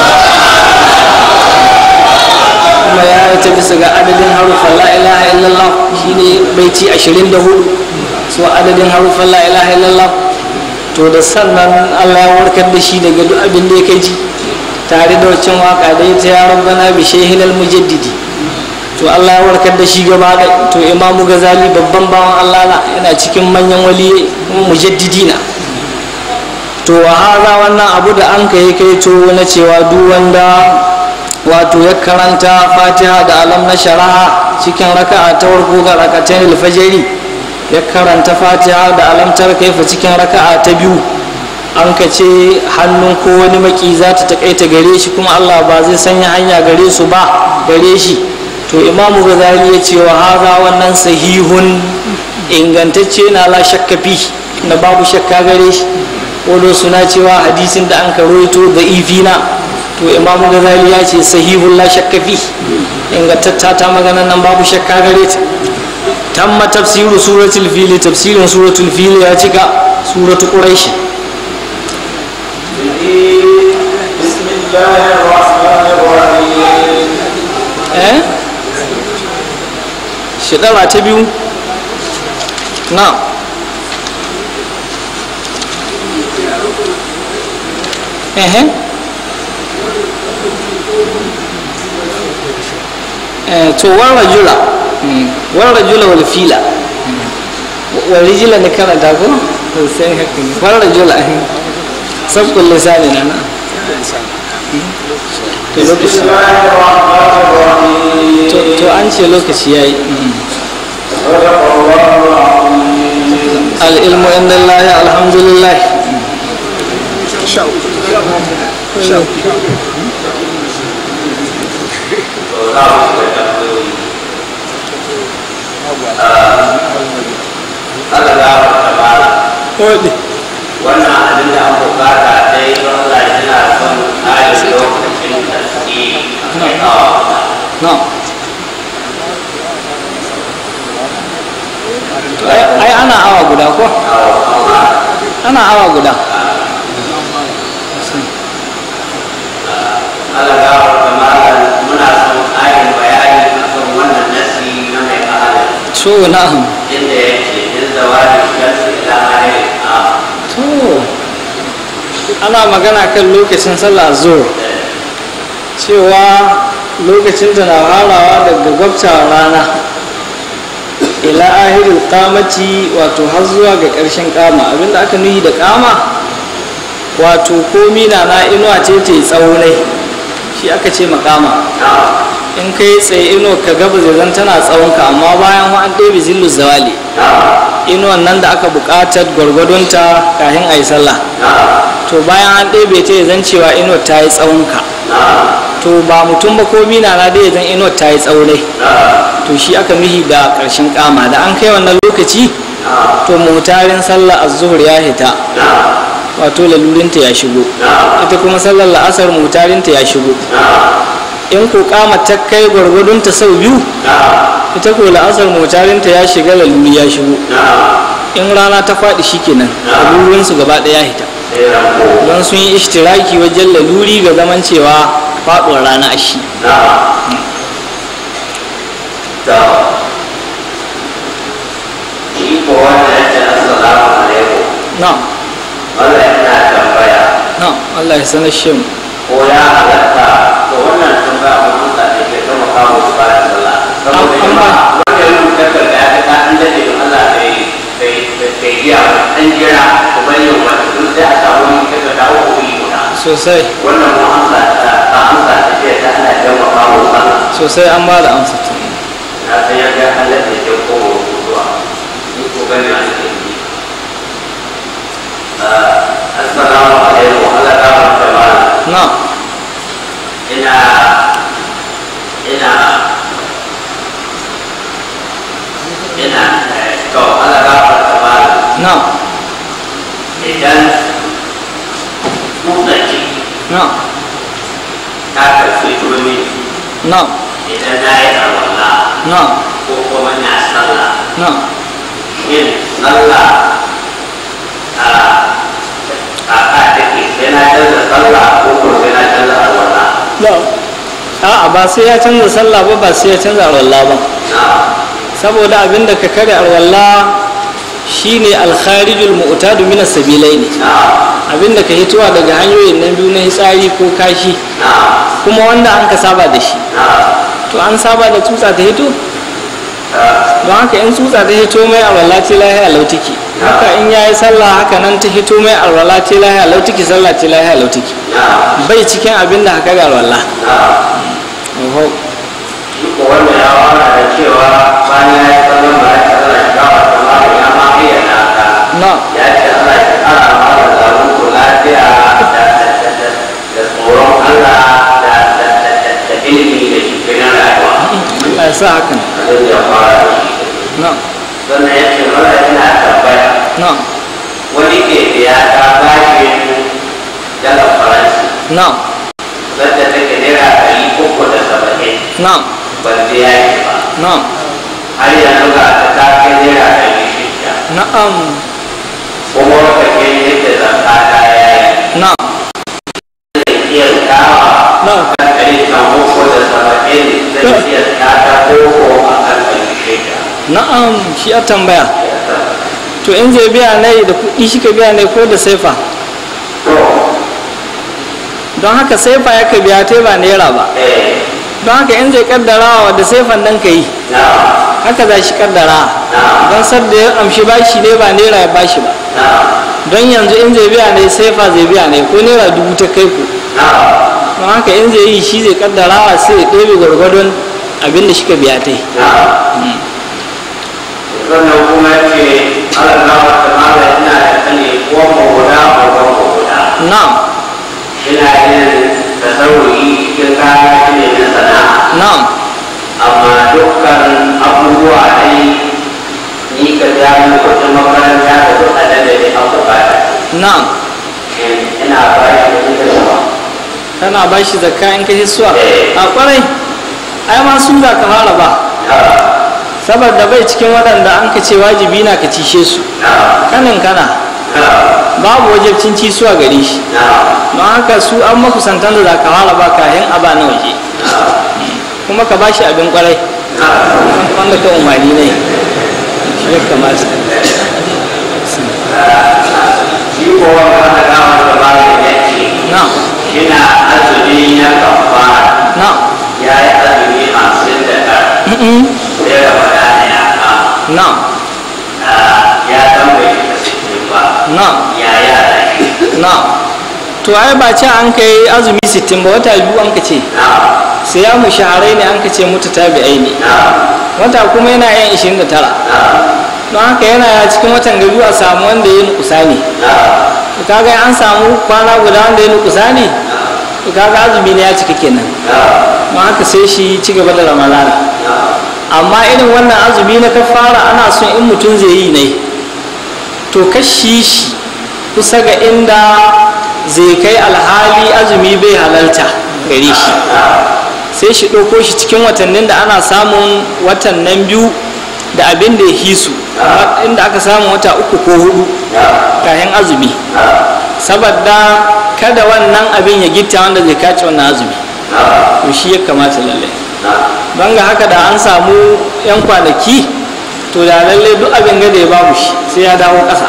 kuma ya yi ta bisa ga adadin harufan la ilaha illallah shine baiti 24 so adadin harufan la ilaha illallah to da sannan Allah ya warkar da shi daga duk abin da ya kai ji tare da waccan waka da ita ya rabbana bi shehilal mujaddidi to Allah ya warkar da shi gaba da to imamu gazali babban bawan Allah na yana cikin manyan wali kuma mujaddidi na to haza wannan abu da an kai kai to na cewa duk wanda wato ya karanta fatiha da alam na shara'a cikin raka'a ta farko ga rakatan alfajiri ya karanta fatiha da alamtar kaifa cikin raka'a ta biyu an ka ce hannun ko wani maki za ta takaita gare shi kuma allah ba zai sanya hanya gare su ba gare shi to imamu gazali ya ce wa haza wannan sahihun ingantacce na la shakka fi na babu shakka gare shi wado suna cewa hadisin da an karoito da ifina to imamu gazali ya ce sahihun la shakka fi ingantatta ta magana nan babu shakka gare ta tamma tafsiru suratul fili tafsirin suratul fili ya cika suratul quraish بسم الله الرحمن الرحيم eh shekara ta biyu na ehe eh to wan rajula wan rajula wal fila wal rijila ne kana da ko to sai haka ne wan rajula sabkul lisani na na to بسم lokaci الله الرحمن الرحيم to to an ce lokaci yayi صدق الله العظيم al ilmu indallahi alhamdulillah Allah ya wata bala Odi. wannan abin da an bukata dai don Allah yana son ayin lokacin tasiri mai awa No. Ai ai ana awa guda ko? Ana awa guda. Allah ya wata bala muna son ayin bayani akan wannan nasi na mai ahalin To na'am. inda yake din zawadi shamsi ila ayin a To ana magana kan lokacin sallah zuwa cewa lokacin da na harawa daga gwabta rana ila ahiril kamaci wato har zuwa ga ƙarshen kama abinda aka nuhi da kama wato komi na na inuwa ce ta yi tsawo ne shi aka ce makama in ka yi tsaye inuwa ka gaba zai zan tana tsawonka amma bayan an ɗebe zillu zawali inuwan nan da aka buƙatar gwargwadonta kafin a yi sallah to bayan an ɗebe ta ya zan cewa inuwar ta yi tsawonka to ba mutum ba ko mina na dai zan inuwar ta yi tsawo ne to shi aka mihi da ƙarshen kama da an kai wannan lokaci to mutarin sallah az-zuhur ya hita wato lalurinta ya shigo ita kuma sallar la'asar mutarinta ya shigo in ko kama ta kai gwargwadonta sau biyu ita ko la'asar mutarinta ya shiga laluri ya shigo in rana ta faɗi shikenan lalurinsu gaba ɗaya hita don sun yi ishtiraki wajen laluri ga zaman cewa faɗuwar rana a shi na Wannan yana tambaya na Allah ya sanar shi mu ko ya halatta to wannan tambaya mun amsa ne ke kuma kawo su bayan sallah saboda An- an jama'a wanda ya rubuta takarda ya ta an dade don Allah bai bai bai jiya ba an jira ku bari yau wata duk sai a samu wani takarda ko kuɗi guda sosai wannan mun amsa ta ta amsa ta ce ta ana jama kawo sallah sosai an ba da amsa ta na san ya ga halatta ke ko zuwa ni ko gani a cikin ji assalamu alaikum Allah ta barka mana na ina ina ina eh, to Allah ga farka ba na idan motsa ciki na ta karfi turmi na idan na yi arwala na ko kuma na sallah na yin sallah a a a take sai na canza sallah ko ko sai na canza arwala na a'a ba sai ya canza sallah ba ba sai ya canza alwala ba na saboda abinda ka kare alwala shine alkharijul mu'tadu min as-sabilain na abinda ka hitowa daga hanyoyin nan biyu na hitsari ko kashi na kuma wanda an ka saba da shi na to an saba da tsutsa ta hito ta don haka in tsutsa ta hito mai alwala ce lahiya lautiki haka in yayi sallah haka nan ta hito mai alwala ce lahiya lautiki sallah ce lahiya lautiki na bai cikin abin da haka ga alwala na oho shi ko wanda ya fara da cewa bayan ya yi sallan ba ya sallan shi gawa ta mara ya ma bayyana ka na ya ce Allah ya kara mara zaru ko lafiya da da da da da tsoron Allah da da da da da ilimi da shi na rayuwa Allah ya sa hakan zai ya fara da shi na sannan ya ce mara ina tambaya na wani ke biya ta bashin dalar faransi na wadda take naira ɗari uku da saba'in na ban biya shi ba na har yanzu ga ta ta kai naira ɗari shida na'am kuma lokacin yadda zaka ta yayi na zai iya kawa na kan ɗari kan uku da saba'in zai iya ta ta koko a kan ɗari shida na'am shi a tambaya to in zai biya ne da kuɗi shi ka biya ne ko da saifa to don haka saifa ya ka biya ta ba naira ba eh don haka in zai kaddarawa da saifan nan ka yi na haka za shi kaddara na don sadda ya amshi bashi ne ba naira ya bashi ba na don yanzu in zai biya ne saifa zai biya ne ko naira dubu ta kai ku na don haka in zai yi shi zai kaddarawa sai ya ɗebe gwargwadon abin da shi ka biya ta yi na sannan kuma ce Allah na wata mala ina da sani ko mu guda ko ko guda na'am ina yin tasarrufi cikin kayan ne na sana'a na'am amma dukkan abubuwa dai ni ka ja mu kudin makaranta da duk adada da an bukata na'am ina bayan da ita zuwa kana ba shi zakka in ka hisuwa Eh. a kwarai ai ma sun za ka fara ba saboda bai cikin waɗanda an ka ce wajibi na ka cishe su kanin kana babu wajibcin cisuwa gare shi don haka su an makusantan da za ka fara ba kayan aba na waje kuma ka ba shi abin kwarai wanda ka umarni ne shi ya kamata shi ko wanda aka gama da bayan ya ce na yana azumi na kafara na ya yi azumi hamsin da tara mm-mm, sai da wadana ya kama na ya san bai shiga cikin ba na ya yi alaƙi na to ai ba ce an kai azumi 60 ba wata biyu an ka ce sai ya mu shaharai ne an ka ce mutu tabi'ai ne wata kuma yana yin 29 don haka yana cikin watan gabi a samu wanda ya nukusa ne to kaga an samu kwana guda wanda ya nukusa ne to kaga azumi ne ya cika kenan don haka sai shi ci gaba da ramadana amma irin wannan azumi na kafara ana son in mutum zai yi ne to kashi shi kusa ga inda zai kai alhali azumi bai halalta gare shi sai shi ɗauko shi cikin watannin da ana samun watan nan biyu da abin da ya hisu inda aka samu wata uku ko hudu kayan azumi saboda kada wannan abin ya gitta wanda zai kaci wannan azumi to shi ya kamata lallai don ga haka da an samu 'yan kwanaki to da lallai duk abin gada ya babu shi sai ya dawo ƙasa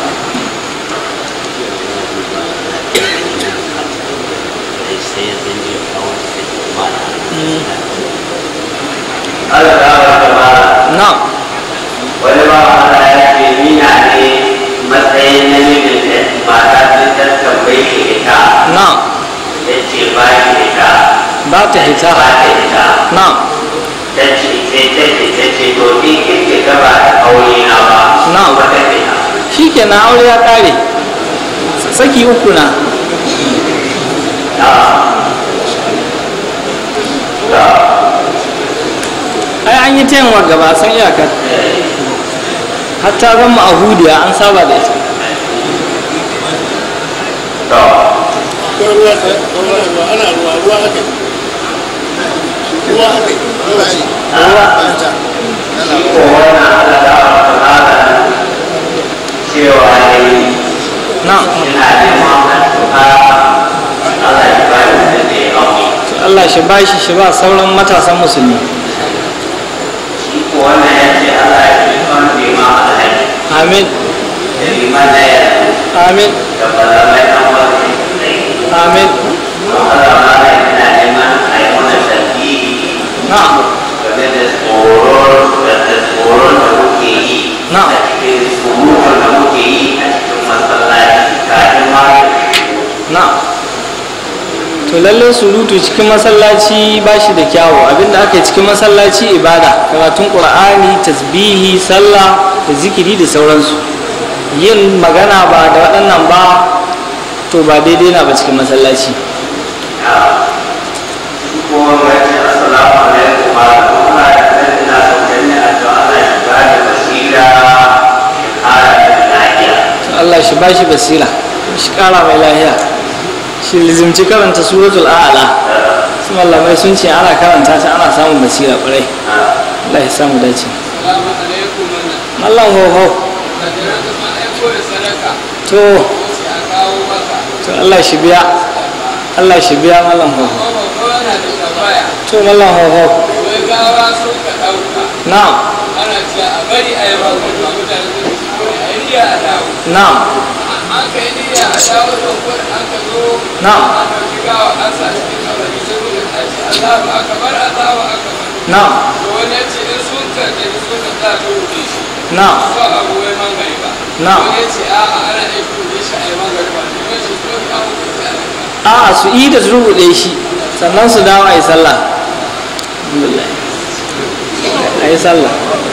Allah ta wata ba na wani ba Allah ya ce mina ne matsayin namijin da mata sun ta tambayi shi ita na ya ce ba shi ita ba ta hita ba ta ita na ta ce sai ta ce ta ce to ni kike gaba da aure na ba Na. ba ta fita shi kenan aure ya ƙare saki uku na ai an yi taimaka gaba san iyakar hatta zan ma'ahudiya an saba da ita to ko ruwa ta ruwa ruwa ana ruwa ruwa haka ruwa haka ruwa shi ruwa shi ko wannan Allah ta wata ba cewa ne na ina neman addu'a Allah ya ba ni da ya aure to Allah shi ba shi shi ba sauran matasan musulmi shi ko wannan ya ce Allah ya fi son bima alhaji amin da bima na yanzu amin da malamai an wani sai amin don Allah ma na ina neman a yi mana tasbihi na game da tsoron da da tsoron da muke yi Na. a cikin surutun da muke yi a cikin masallaci kafin ma na to lalle surutu cikin masallaci ba shi da kyawu abinda aka yi cikin masallaci ibada karatun qur'ani tasbihi sallah da zikiri da sauransu yin magana ba da waɗannan ba to ba daidai na ba cikin masallaci kuma mace assalamu alaikum wa rahmatullahi wa barakatuh ina son ganin addu'a Allah ya bani basira ya kara da lafiya to Allah shi bashi basira shi kara mai lahiya shi lizimci karanta suratul a'la su mallamai sun ce ana karanta ta ana samun basira ƙwarai Allah ya samu dace salamu alaikum wannan mallam hoho da jira da ma aiko da sadaka to sai a kawo maka to Allah shi biya Allah shi biya mallam hoho kuma babba yana da tambaya to mallam hoho wai gawa sun ka ɗauka na'am ana cewa a bari a yi magana ba mutane sun ci ko a yi niyya a dawo na'am an ka yi niyya a dawo da kuwa an ka zo Na'am. an ɗauki gawa an sa cikin kabari sai kuka tashi Allahu akbar Allahu akbar na'am to wani ya ce in sun ka da sun ka za ta rufe shi na'am ba abu wai mangari ba Na'am. wani ya ce a'a ana iya rufe shi a yi mangari ba ne wani shi ko ka hukunta a yi ba a'a su yi da su rubuɗe shi sannan su dawo a yi sallah alhamdulillah a yi sallah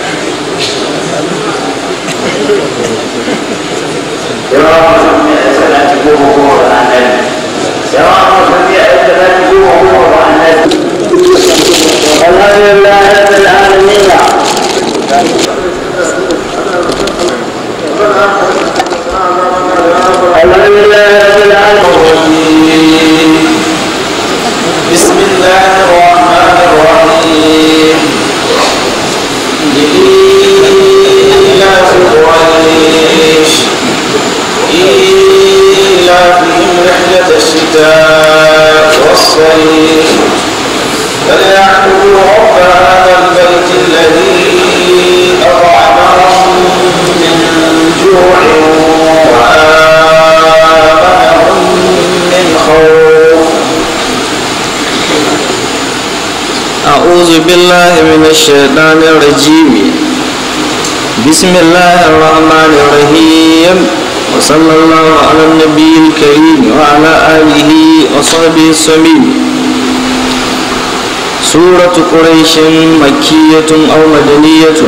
yawa mutum ya yi salati goma goma wa annabi yawa mutum ya yi salati goma goma wa annabi alhamdulillah rabbil alamin alhamdulillah rabbil alamin بسم الله الرحمن الرحيم إيلاف قريش إيلافهم رحلة الشتاء والصيف فليعبدوا رب هذا البيت الذي أطعمهم من جوع وآمنهم من خوف أعوذ بالله من الشيطان الرجيم بسم الله الرحمن الرحيم وصلى الله على النبي الكريم وعلى آله وصحبه السمين سورة قريش مكية أو مدنية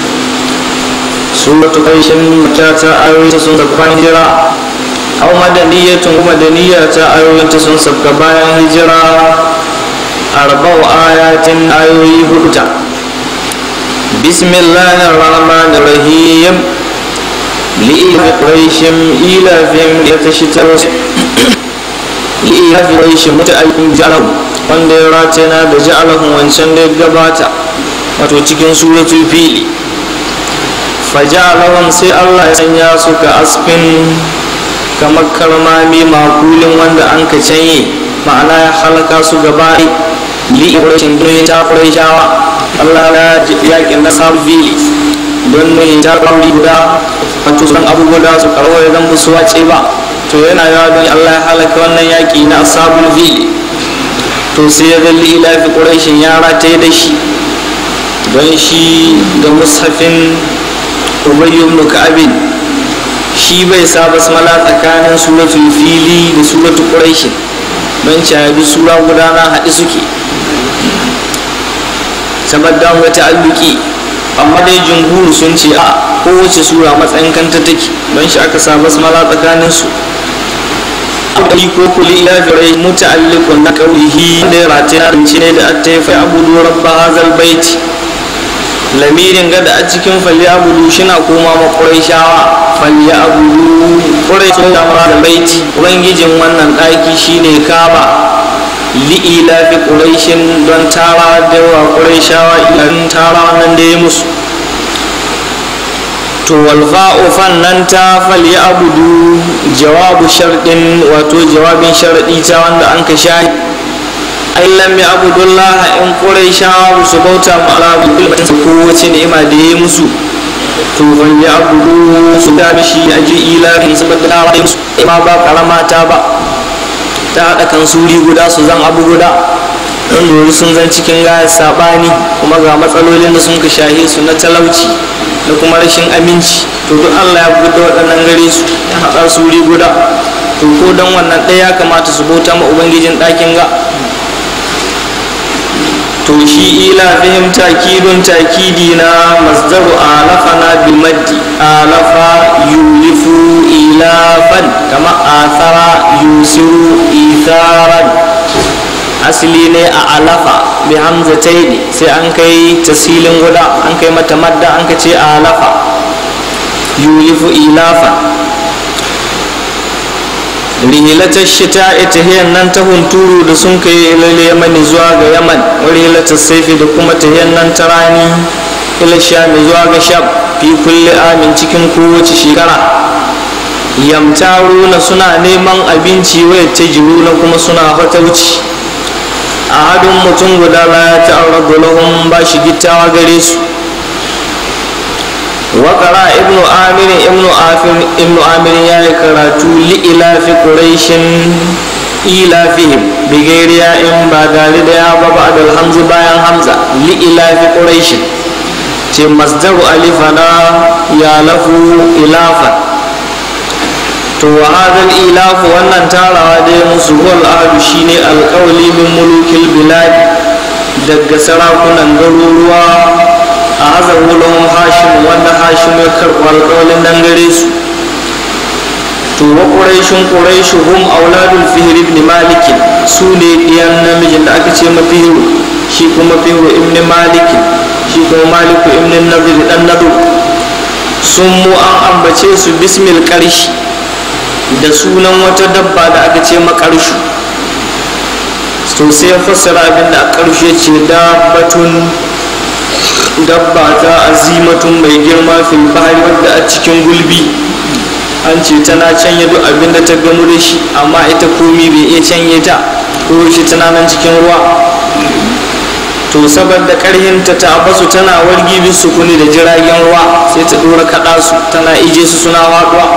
سورة قريش مكة أو سنة هجرة أو مدنية مدنية أو سنة هجرة أربع آيات آيوي هدى بسم الله الرحمن الرحيم لإيلاف قريش إيلافهم يتشترون لإيلاف قريش متأيهم جعلهم wanda ya ratana da ja'alahum wancan da ya gabata wato cikin suratul fili faja'alahum sai Allah ya sanya su ka asfin kamar karmami makulin wanda an ka canye ma'ana ya halaka su gaba li ibrahim don ta shawa Allah ya yakin na sabu fili don ne ta kauri guda wato san abubuwa su karwa ya zan su wace ba to yana yawa don Allah ya halaka wannan yaki na sabul fili to sai ya zalli ilafi ƙurashin yara ta yi da shi don shi ga mushafin ubayyu ibn ka'abin shi bai sa basmala tsakanin suratul fili da suratul ƙurashin don cayabi sura guda na haɗe suke saboda wata ta'alluki amma dai jumhur sun ce a kowace sura matsayin kanta take don shi aka sa basmala tsakanin su akwai ko kuli ila firai muta'alliqun na qawlihi da ratina rinci ne da attaifa abudu rabba hazal baiti lamirin gada a cikin falli abudu shina koma ma quraishawa falli abudu quraishu da da baiti ubangijin wannan daki shine kaba li'ila fi quraishin don tara da wa quraishawa ilan tara wannan da ya musu to walfa'u fannan ta fali abudu jawabu sharɗin wato jawabin sharaɗi ta wanda an ka sha ai lam ya abudullah in ƙurai shawa su bauta ma ala bulbatin ko wace ni'ima da ya musu to fali abudu su da shi a ji ilahin saboda da musu ima ba karama ta ba ta haɗa kan suri guda su zan abu guda don dori sun zan cikin gayar saɓani kuma ga matsalolin da sun ka shahe su na talauci da kuma rashin aminci to duk allah ya buɗe waɗannan gare su ya haɗa su wuri guda to ko don wannan ɗaya ya kamata su bauta ma ubangijin ɗakin ga to shi ila fihim takidun takidi na masdaru alafa na bilmaddi alafa yulifu ilafan kama athara yusiru itharan asali ne a alafa bi hamzatai ne sai an kai tasilin guda an kai mata madda an ka ce a alafa yulifu ilafa rihilatar shita ita hiyan nan ta hunturu da sun kai ilal yamani zuwa ga yaman rihilatar saifi da kuma ta hiyan nan ta rani ila shami zuwa ga sham fi kulle amin cikin kowace shekara yamtaruna suna neman abinci waya ta na kuma suna fatauci ahadun mutum guda la ya ta'arradu lahum ba shi gittawa gare su wa qara ibnu amir ibnu afir ibnu amir ya yi karatu li ilafi quraishin ilafihim bi gairi ya in ba gari da ya ba ba'da hamza bayan hamza li ilafi quraishin ce masdaru alifana ya lafu ilafan to wa hadal ilafu wannan tarawa da ya musu wal ahadu shine alƙawli min mulukil bilad daga sarakunan garuruwa a hazar lahum hashim wanda hashim ya karɓi alƙawlin nan gare su to wa quraishun quraishu hum auladul fihr ibn malik su ne ɗiyan namijin da aka ce mafihiru shi kuma fihiru ibn malik shi kuma maliku ibn nadir dan nadur sun mu an ambace su bismil qarshi da sunan wata dabba da aka ce makarshu to sai ya fassara abin da a ƙarshe ce dabbatun dabba ta azimatun mai girma fil bahari wadda a cikin gulbi an ce tana canye duk abin da ta gamu da shi amma ita komi bai iya canye ta ko shi tana nan cikin ruwa to saboda karhinta ta basu tana wargi bisu kuni da jiragen ruwa sai ta dora kaɗa su tana ije su suna waɗuwa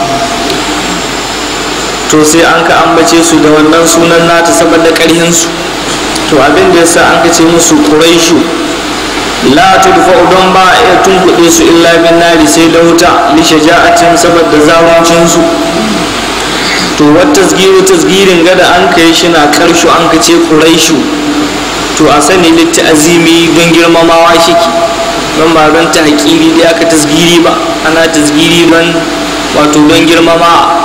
to sai an ka ambace su da wannan sunan nata saboda ƙarhinsu to abin da yasa an ka ce musu ƙuraishu la tudfa don ba a iya tunkuɗe su illa bin nari sai da wuta li shaja'atin saboda zaluncin su to wata tasgiru tasgirin gada an kai shi na karshu an ka ce quraishu to a sani litta azimi don girmamawa shiki don ba don ta haƙiri da aka tasgiri ba ana tasgiri don wato don girmama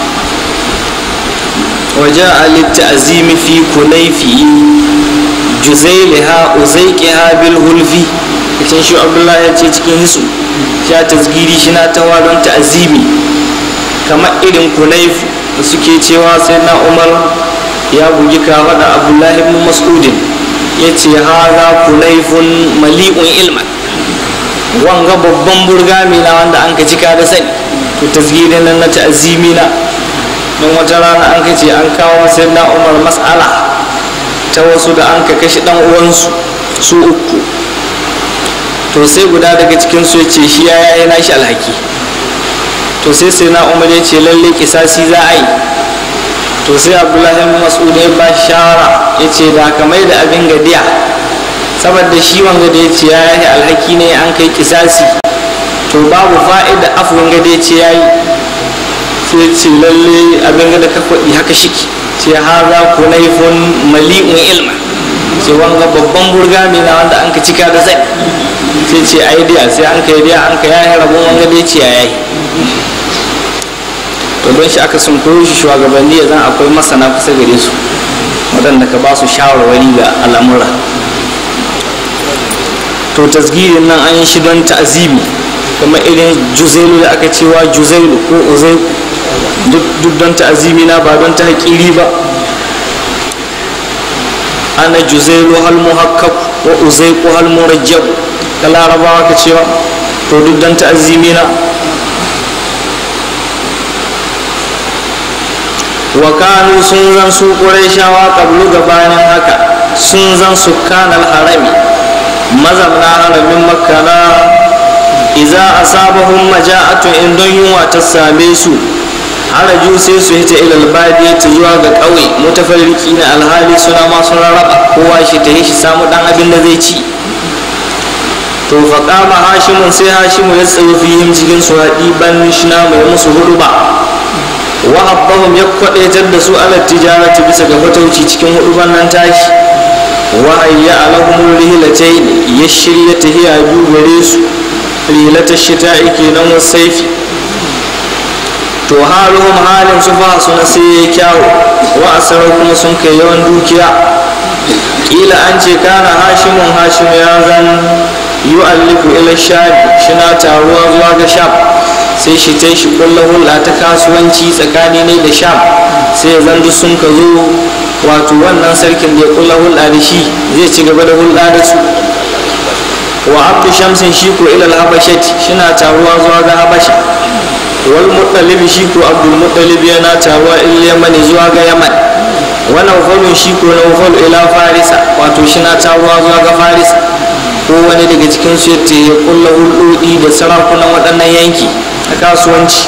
waje a litta azimi fi kulaifi juzailiha uzaiqiha bil hulfi cikin shi abdullahi ya ce cikin hisu sha tasgiri shi na tawa don ta'azimi kamar irin kulaifu da suke cewa sai na umar ya bugi kafaɗa abdullahi ibn mas'udin ya ce haza kulaifun mali'un ilman wanga babban burgami na wanda an ka cika da sani to tasgirin nan na ta'azimi na don wata rana an ka ce an kawo sai na umar mas'ala ta wasu da an ka kashe dan uwansu su uku to sai guda daga cikin su ce shi ya yi nashi alhaki to sai sai na umar ya ce lalle kisasi za a yi to sai abdullahi mas'ud ya ba shawara ya ce da ka mai da abin gadiya saboda shi wanga da ya ce ya yi alhaki ne an kai kisasi to babu fa'ida afuwan gada ya ce ya yi sai ce lalle abin gada ka kwaɗi haka shiki ce haza kunaifun mali'un ilma ce wanga babban burgami na wanda an ka cika da zai sai ce ai diya sai an kai diya an ka yayi rabon wanga da ya ce ya yi to don shi aka sun koyo shi shugabanni ya zan akwai masana kusa gare su waɗanda ka ba su shawarwari ga al'amura to tasgirin nan an yi shi don ta'azimi kamar irin juzailu da aka cewa juzailu ko uzai duk don ta'azimi na ba don ta haƙiri ba ana juzailu hal muhakkak wa uzaiku hal murajjab da larabawa ka cewa to duk don ta'azimi na wa kanu sun zan su shawa kablu gabanin haka sun zan su kanal harami mazamna haramin makana iza asabahum maja'atu in don yunwa ta same su haraju sai su hita ilal badi ta zuwa ga ƙauye mutafarriki na alhali suna masu rarraba kowa shi ta yi shi samu dan abin da zai ci to fa kama hashimun sai hashimu ya tsaye fihim cikin su haɗi ban shina mai musu hudu ba wa habbahum ya kwadaitar da su ala tijarati bisa ga fatauci cikin hudu nan tashi wa hayya alahumul rihlatayn ya shirya tahiya biyu gare su rilatar shita'i kenan wasaifi to haluhum halin su fa su na sai kyawu wa asarar kuma sun kai yawan dukiya kila an ce kana hashimun hashim ya zan yu'alliku ila shabi shina taruwa zuwa ga sham sai shi ta shi kulla hulɗa ta kasuwanci tsakani ne da sham sai zan duk sun ka zo wato wannan sarkin da ya kulla hulɗa da shi zai ci gaba da hulɗa da su wa abdu shamsin shi ko ilal habashat shina taruwa zuwa ga habasha wal muttalib shi ko abdul muttalib yana taruwa il yamani zuwa ga yaman wa nawfalun shi ko nawfal ila farisa wato shina taruwa zuwa ga farisa ko wani daga cikin su yace ya kulla hulɗoɗi da sarakunan waɗannan yanki a kasuwanci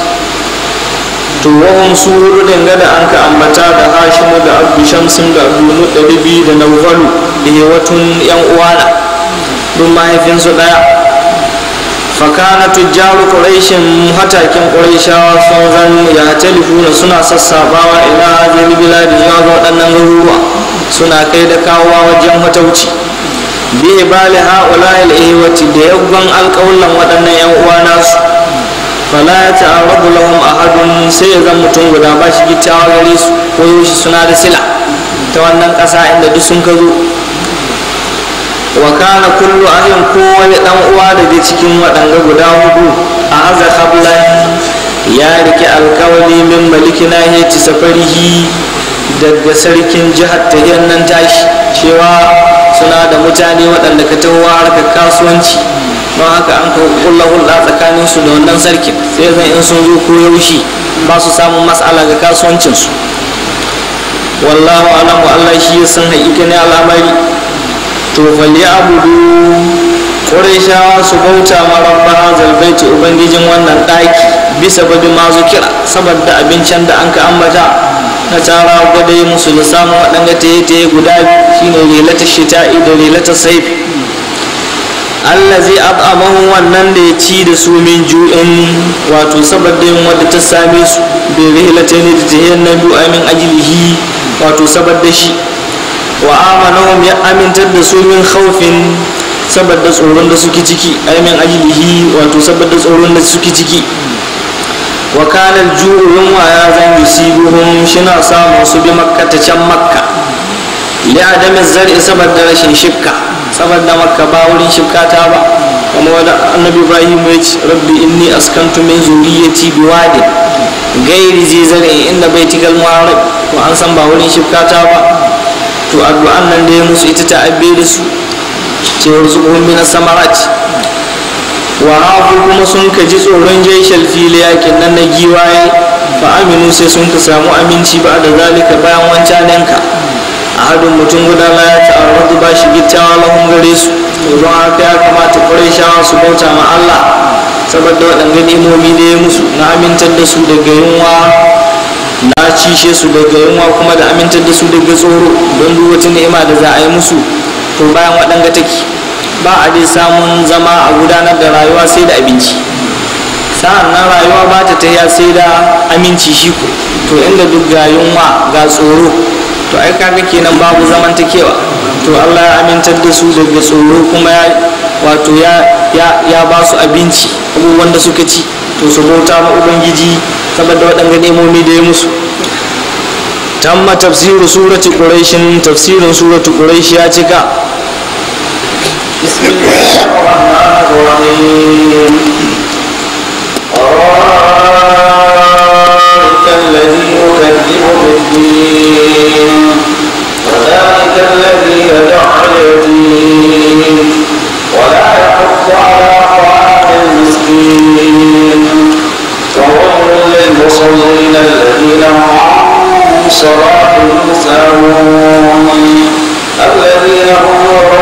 to wahum su hudu dangane an ka ambata da hashimu da abdu shamsin da abdul muttalibi da nawfalu da watun yan uwana duk mahaifinsu ɗaya fakana tujjaru ƙuraishin hatakin ƙuraishawa sun zan ya talifuna suna sassabawa ila hazin biladi zuwa ga waɗannan garuruwa suna kai da kawowa wajen matauci bi bali ha'ula al-ihwati da yaggon alƙawlan waɗannan yan uwa nasu fala ya ta'arrabu lahum ahadun sai ya zan mutum guda ba shi gittawa gare su ko shi suna da sila ta wannan ƙasa inda duk sun ka zo wa kana kullu ahin kowane dan uwa daga cikin waɗanga guda hudu a haza hablan ya rike alkawali min maliki nahiyati safarihi daga sarkin jihar ta nan tashi cewa suna da mutane waɗanda ka taho harkar kasuwanci don haka an ka kulla hulɗa tsakanin su da wannan sarkin sai zan in sun zo ko yaushe ba su samun matsala ga kasuwancinsu wallahu alamu allah shi ya san haƙiƙa ne al'amari to falli abudu ƙurashawa su bauta ma rabba hazal baiti ubangijin wannan ɗaki bisa babi ma kira saboda abincin da an ka ambata na tsara gwada musu da samun waɗanda ta yi ta yi guda shine relata shita'i da relata saifi Allah zai at'amahu wannan da ya ci da su min ju'in wato saboda yin wadda ta same su bai rihlata ne da tahiyar na biyu min ajilihi wato saboda shi wa amanahum ya amintar da su min khawfin saboda tsoron da suke ciki ai min ajilihi wato saboda tsoron da suke ciki wa kana al-ju'u yunwa ya zan yusibuhum shina samun su bi makka ta can makka li adami zar'i saboda rashin shikka saboda makka ba wurin shikka ta ba kuma wanda annabi ibrahim ya ce rabbi inni askantu min zuriyati biwadi gairi zai zar'i inda baitikal muharrab ko an san ba wurin shikka ta ba to addu'an nan da ya musu ita ta abbe da su ce warzuquhum min samarat wa hafu kuma sun ka ji tsoron jaishal fili yakin nan na giwaye fa aminu sai sun ka samu aminci ba da zalika bayan wancanen ka a hadin mutum guda la ya ta'arradu ba shi gittawa lahun gare su to don haka ya kamata shawa su bauta ma Allah saboda waɗanda ni'imomi da ya musu na amintar da su daga yunwa na cishe su daga yunwa kuma da amintar da su daga tsoro don duk wata ni'ima da za a yi musu to bayan waɗanga take ba a dai samun zama a gudanar da rayuwa sai da abinci sa'an nan rayuwa ba ta tafiya sai da aminci shi ko to inda duk ga yunwa ga tsoro to ai kaga kenan babu zamantakewa to Allah ya amintar da su daga tsoro kuma ya wato ya ya ya ba su abinci abubuwan da suka ci to su bauta ma ubangiji saboda waɗanda nemomi da ya musu tamma tafsiru surati quraishin tafsirin surati quraish ya cika بسم الله الرحمن الرحيم أرأيت الذي يكذب بالدين وذلك الذي يدع اليتيم ولا يحض على طعام المسكين وويل للمصلين الذين هم عن صلاتهم ساهون الذين هم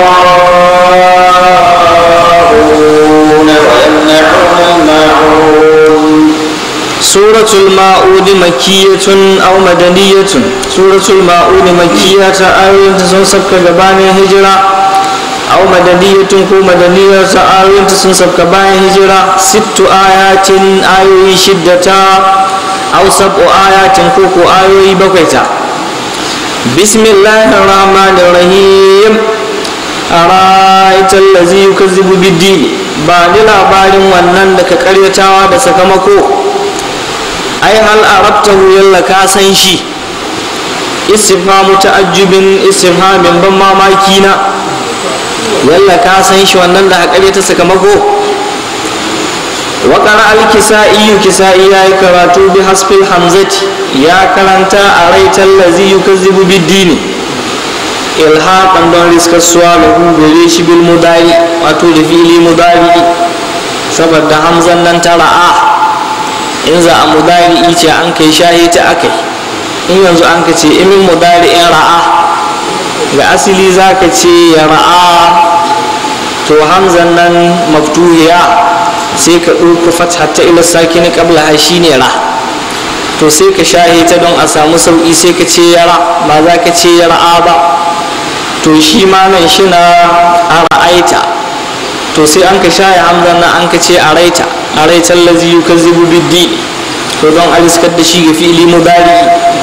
يراءون ويمنعون الماعون suratul ma'udi makiyatun aw madaniyatun suratul ma'udi makiyata ayoyinta sun sabka gabanin hijira aw madaniyatun ko madaniyar ta ayoyinta sun sabka bayan hijira sittu ayatin ayoyi shiddata aw sab'u ayatin ko ko ayoyi bakwai ta bismillahir rahmanir rahim ara'aita allazi yukazzibu bid-din ba ni labarin wannan da ka karyatawa da sakamako ai hal arabtahu yalla ka san shi istifhamu ta'ajjubin istifhamin ban mamaki na yalla ka san shi wannan da hakare ta sakamako wa qara al-kisa'i kisa'i yayi karatu bi hasfil hamzati ya karanta a raital ladzi yukazzibu bid-din ilhaqan don riskar suwa lahu gare shi bil mudari wato da fili mudari saboda hamzan nan ta ra'a in za a mudari ce an kai shahi ta akai in yanzu an ka ce imin mudari in ra'a ga asili za ka ce ya ra'a to hamzan nan maftuhiya sai ka ɗauka fatha ta ila sakini qabla ha shine ra to sai ka shahi ta don a samu sauƙi sai ka ce ya ra ba za ka ce ya ra'a ba to shi ma nan shi na a ra'aita to sai an ka shahi hamzan nan an ka ce a raita a raitar lazi yukazzibu biddi to don a riskar da shi ga fi'ili mudari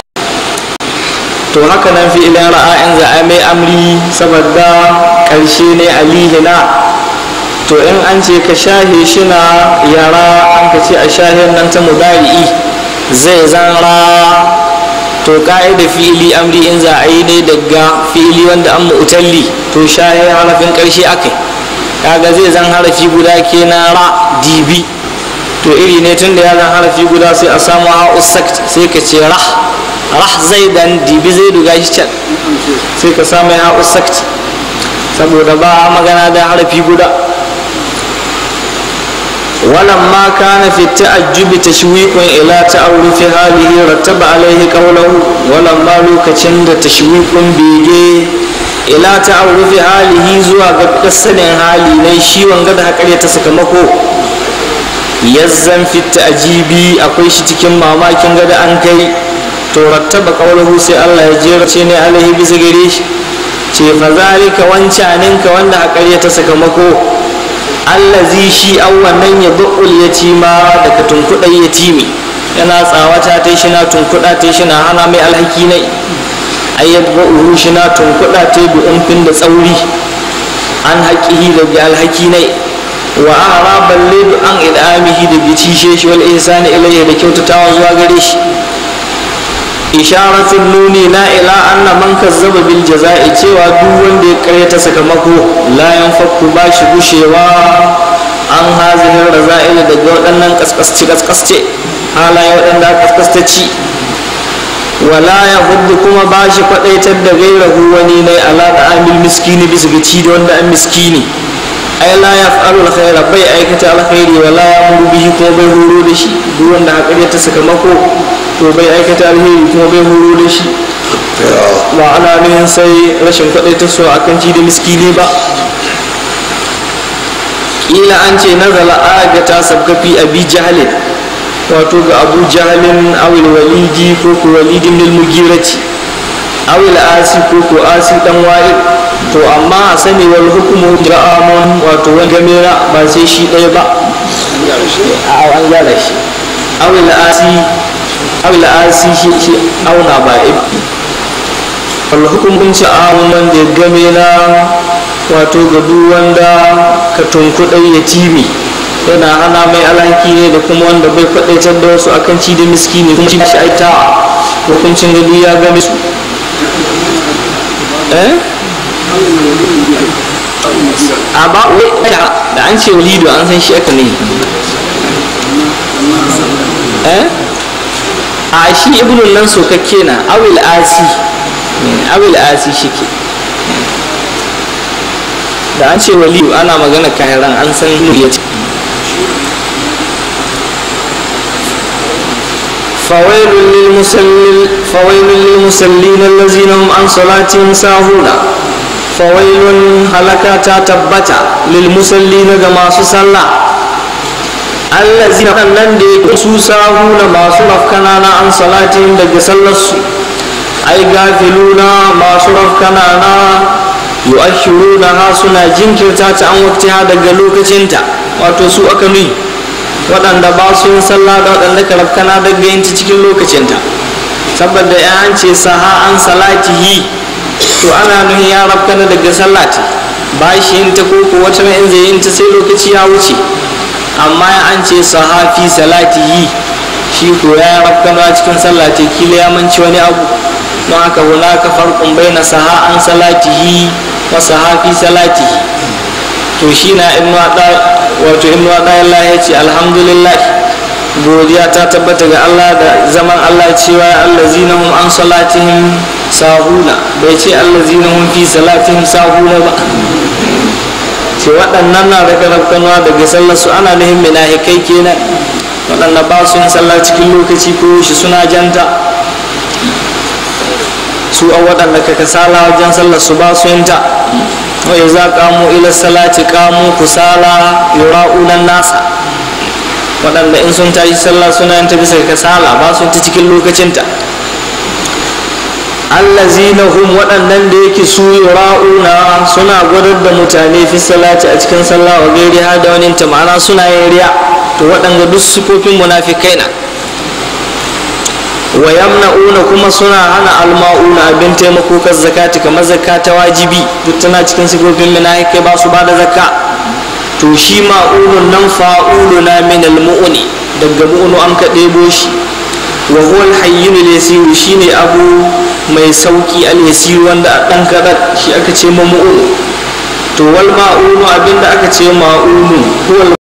to haka nan fi'ilin ra'a in za a mai amri saboda ƙarshe ne alihina to in an ce ka shahe shi na yara an ka ce a shahen nan ta mudari'i zai zan ra to ka'ida fi'ili amri in za a yi ne daga fi'ili wanda an mu'talli to shahe harafin ƙarshe akai kaga zai zan harafi guda kenan ra dibi to iri ne tun da ya zan harafi guda sai a samu ha'us sakt sai ka ce rah rah zai dan dibi zai duga shi can sai ka samu ha'us sakt saboda ba magana da harafi guda ولما كان في التعجب تشويق إلى تعرف هذه رتب عليه قوله ولما لوكتشن تشويق بيجي إلى تعرف هذه زوا قد hali ne shi wanga da hakari ta sakamako yazzan fi ta'jibi akwai shi cikin mamakin gada an kai to rattaba qawluhu sai Allah ya jera ce ne alaihi bisa gare shi ce fa zalika wancanin ka wanda hakari ta sakamako allazi shi an wannan ya bu'ul yatima daga tunkuɗai yatimi yana tsawata ta shi na tunkuɗa ta shi na hana mai alhaki nai ayyad ba'uhu shi na tunkuɗa ta bi umfin da tsauri an haƙihi da bi alhaki nai wa ara balle an idamihi da bi cishe shi wal ihsani ilayhi da kyautatawa zuwa gare shi isharatun nuni na ila anna man kazzaba bil jaza'i cewa duk wanda ya karyata sakamako la yanfaku ba shi gushewa an hazihin raza'il daga waɗannan kaskasci kaskasce halaye waɗanda kaskastaci wala ya hudu kuma ba shi kwaɗaitar da gairahu wani ne ala da amil miskini bisa ga ci da wanda an miskini ai la ya fa'alu alkhaira bai aikata alkhairi wala ya muru bihi kuma bai horo da shi duk wanda haka ta sakamako to bai aikata alheri kuma bai horo da shi ba ana nuhin sai rashin kwaɗai ta so akan ci da miskini ba ƙila an ce nazala aga ta sabkafi abi jahalin wato ga abu jahalin awil walidi ko ku walidin lil mugirati awil asi ko ku asi dan wa'il to amma a sani wal hukumu ra'amun wato wani gamera ba sai shi ɗaya ba a an gyara shi awil asi awil asi shi shi auna ba wal hukumun ci amun wanda ya game na wato ga duk wanda ka tunkuɗai ya timi yana hana mai alhaki ne da kuma wanda bai faɗaitar da wasu akan ci da miskini kuma shi aita hukuncin gado ya game su eh a ba wai da an ce walidu an san shi aka ne eh a shi ibnun nan sokakke na awil asi awil asi shike da an ce waliyu ana magana kahiran an san ya ce فويل للمسلل فويل للمسلين الذين هم عن صلاتهم ساهون فويل هلكا تتبتا للمسلين كما صلى الذين nan da yake su sahuna masu rafkana na an salatin daga sallarsu ai gafiluna masu rafkana na yu'ashiruna ha suna jinkirta ta an waktiha daga lokacinta wato su aka nuni waɗanda ba su yin sallah da waɗanda ka rafkana daga yin ta cikin lokacinta saboda ya an ce saha an salatihi to ana nuhin ya rafkana daga sallati ba shi yin ta koko wata in zai yin ta sai lokaci ya wuce amma ya an ce saha fi salatihi shi ko ya rafkana cikin sallati kila ya manci wani abu don haka hunaka farkon baina saha an salatihi wa saha fi salatihi to shi na ibnu wato ibnu Allah ya ce alhamdulillah godiya ta tabbata ga Allah da zaman Allah cewa allazina hum an salatihim sahuna bai ce allazina hum fi salatihim sahuna ba ce waɗannan na daga rafkanuwa daga sallar su ana nuhin minahikai kenan waɗanda ba su yin sallah cikin lokaci ko shi suna janta su a waɗanda ka kasala wajen sallar su ba su yin ta wa iza qamu ila salati qamu kusala yura'una nasa waɗanda in sun tashi sallah suna yin ta bisa kasala ba su ta cikin lokacinta allazina hum waɗannan da yake su yura'una suna gwadar da mutane fi salati a cikin sallah wa gairi har da wani ta ma'ana suna yin riya to waɗanda duk sifofin munafikai na wa yamna'una kuma suna hana alma'una abin taimako kan zakati kamar zakata wajibi duk tana cikin sifofin munafikai ba su ba da zakka to shi ma'unun nan fa'uluna min almu'uni daga mu'unu an ka ɗebo shi wa huwa alhayyin al-yasir shine abu mai sauki al-yasir wanda a dan kadan shi aka ce ma mu'unu to wal ma'unu abinda aka ce ma'unu huwa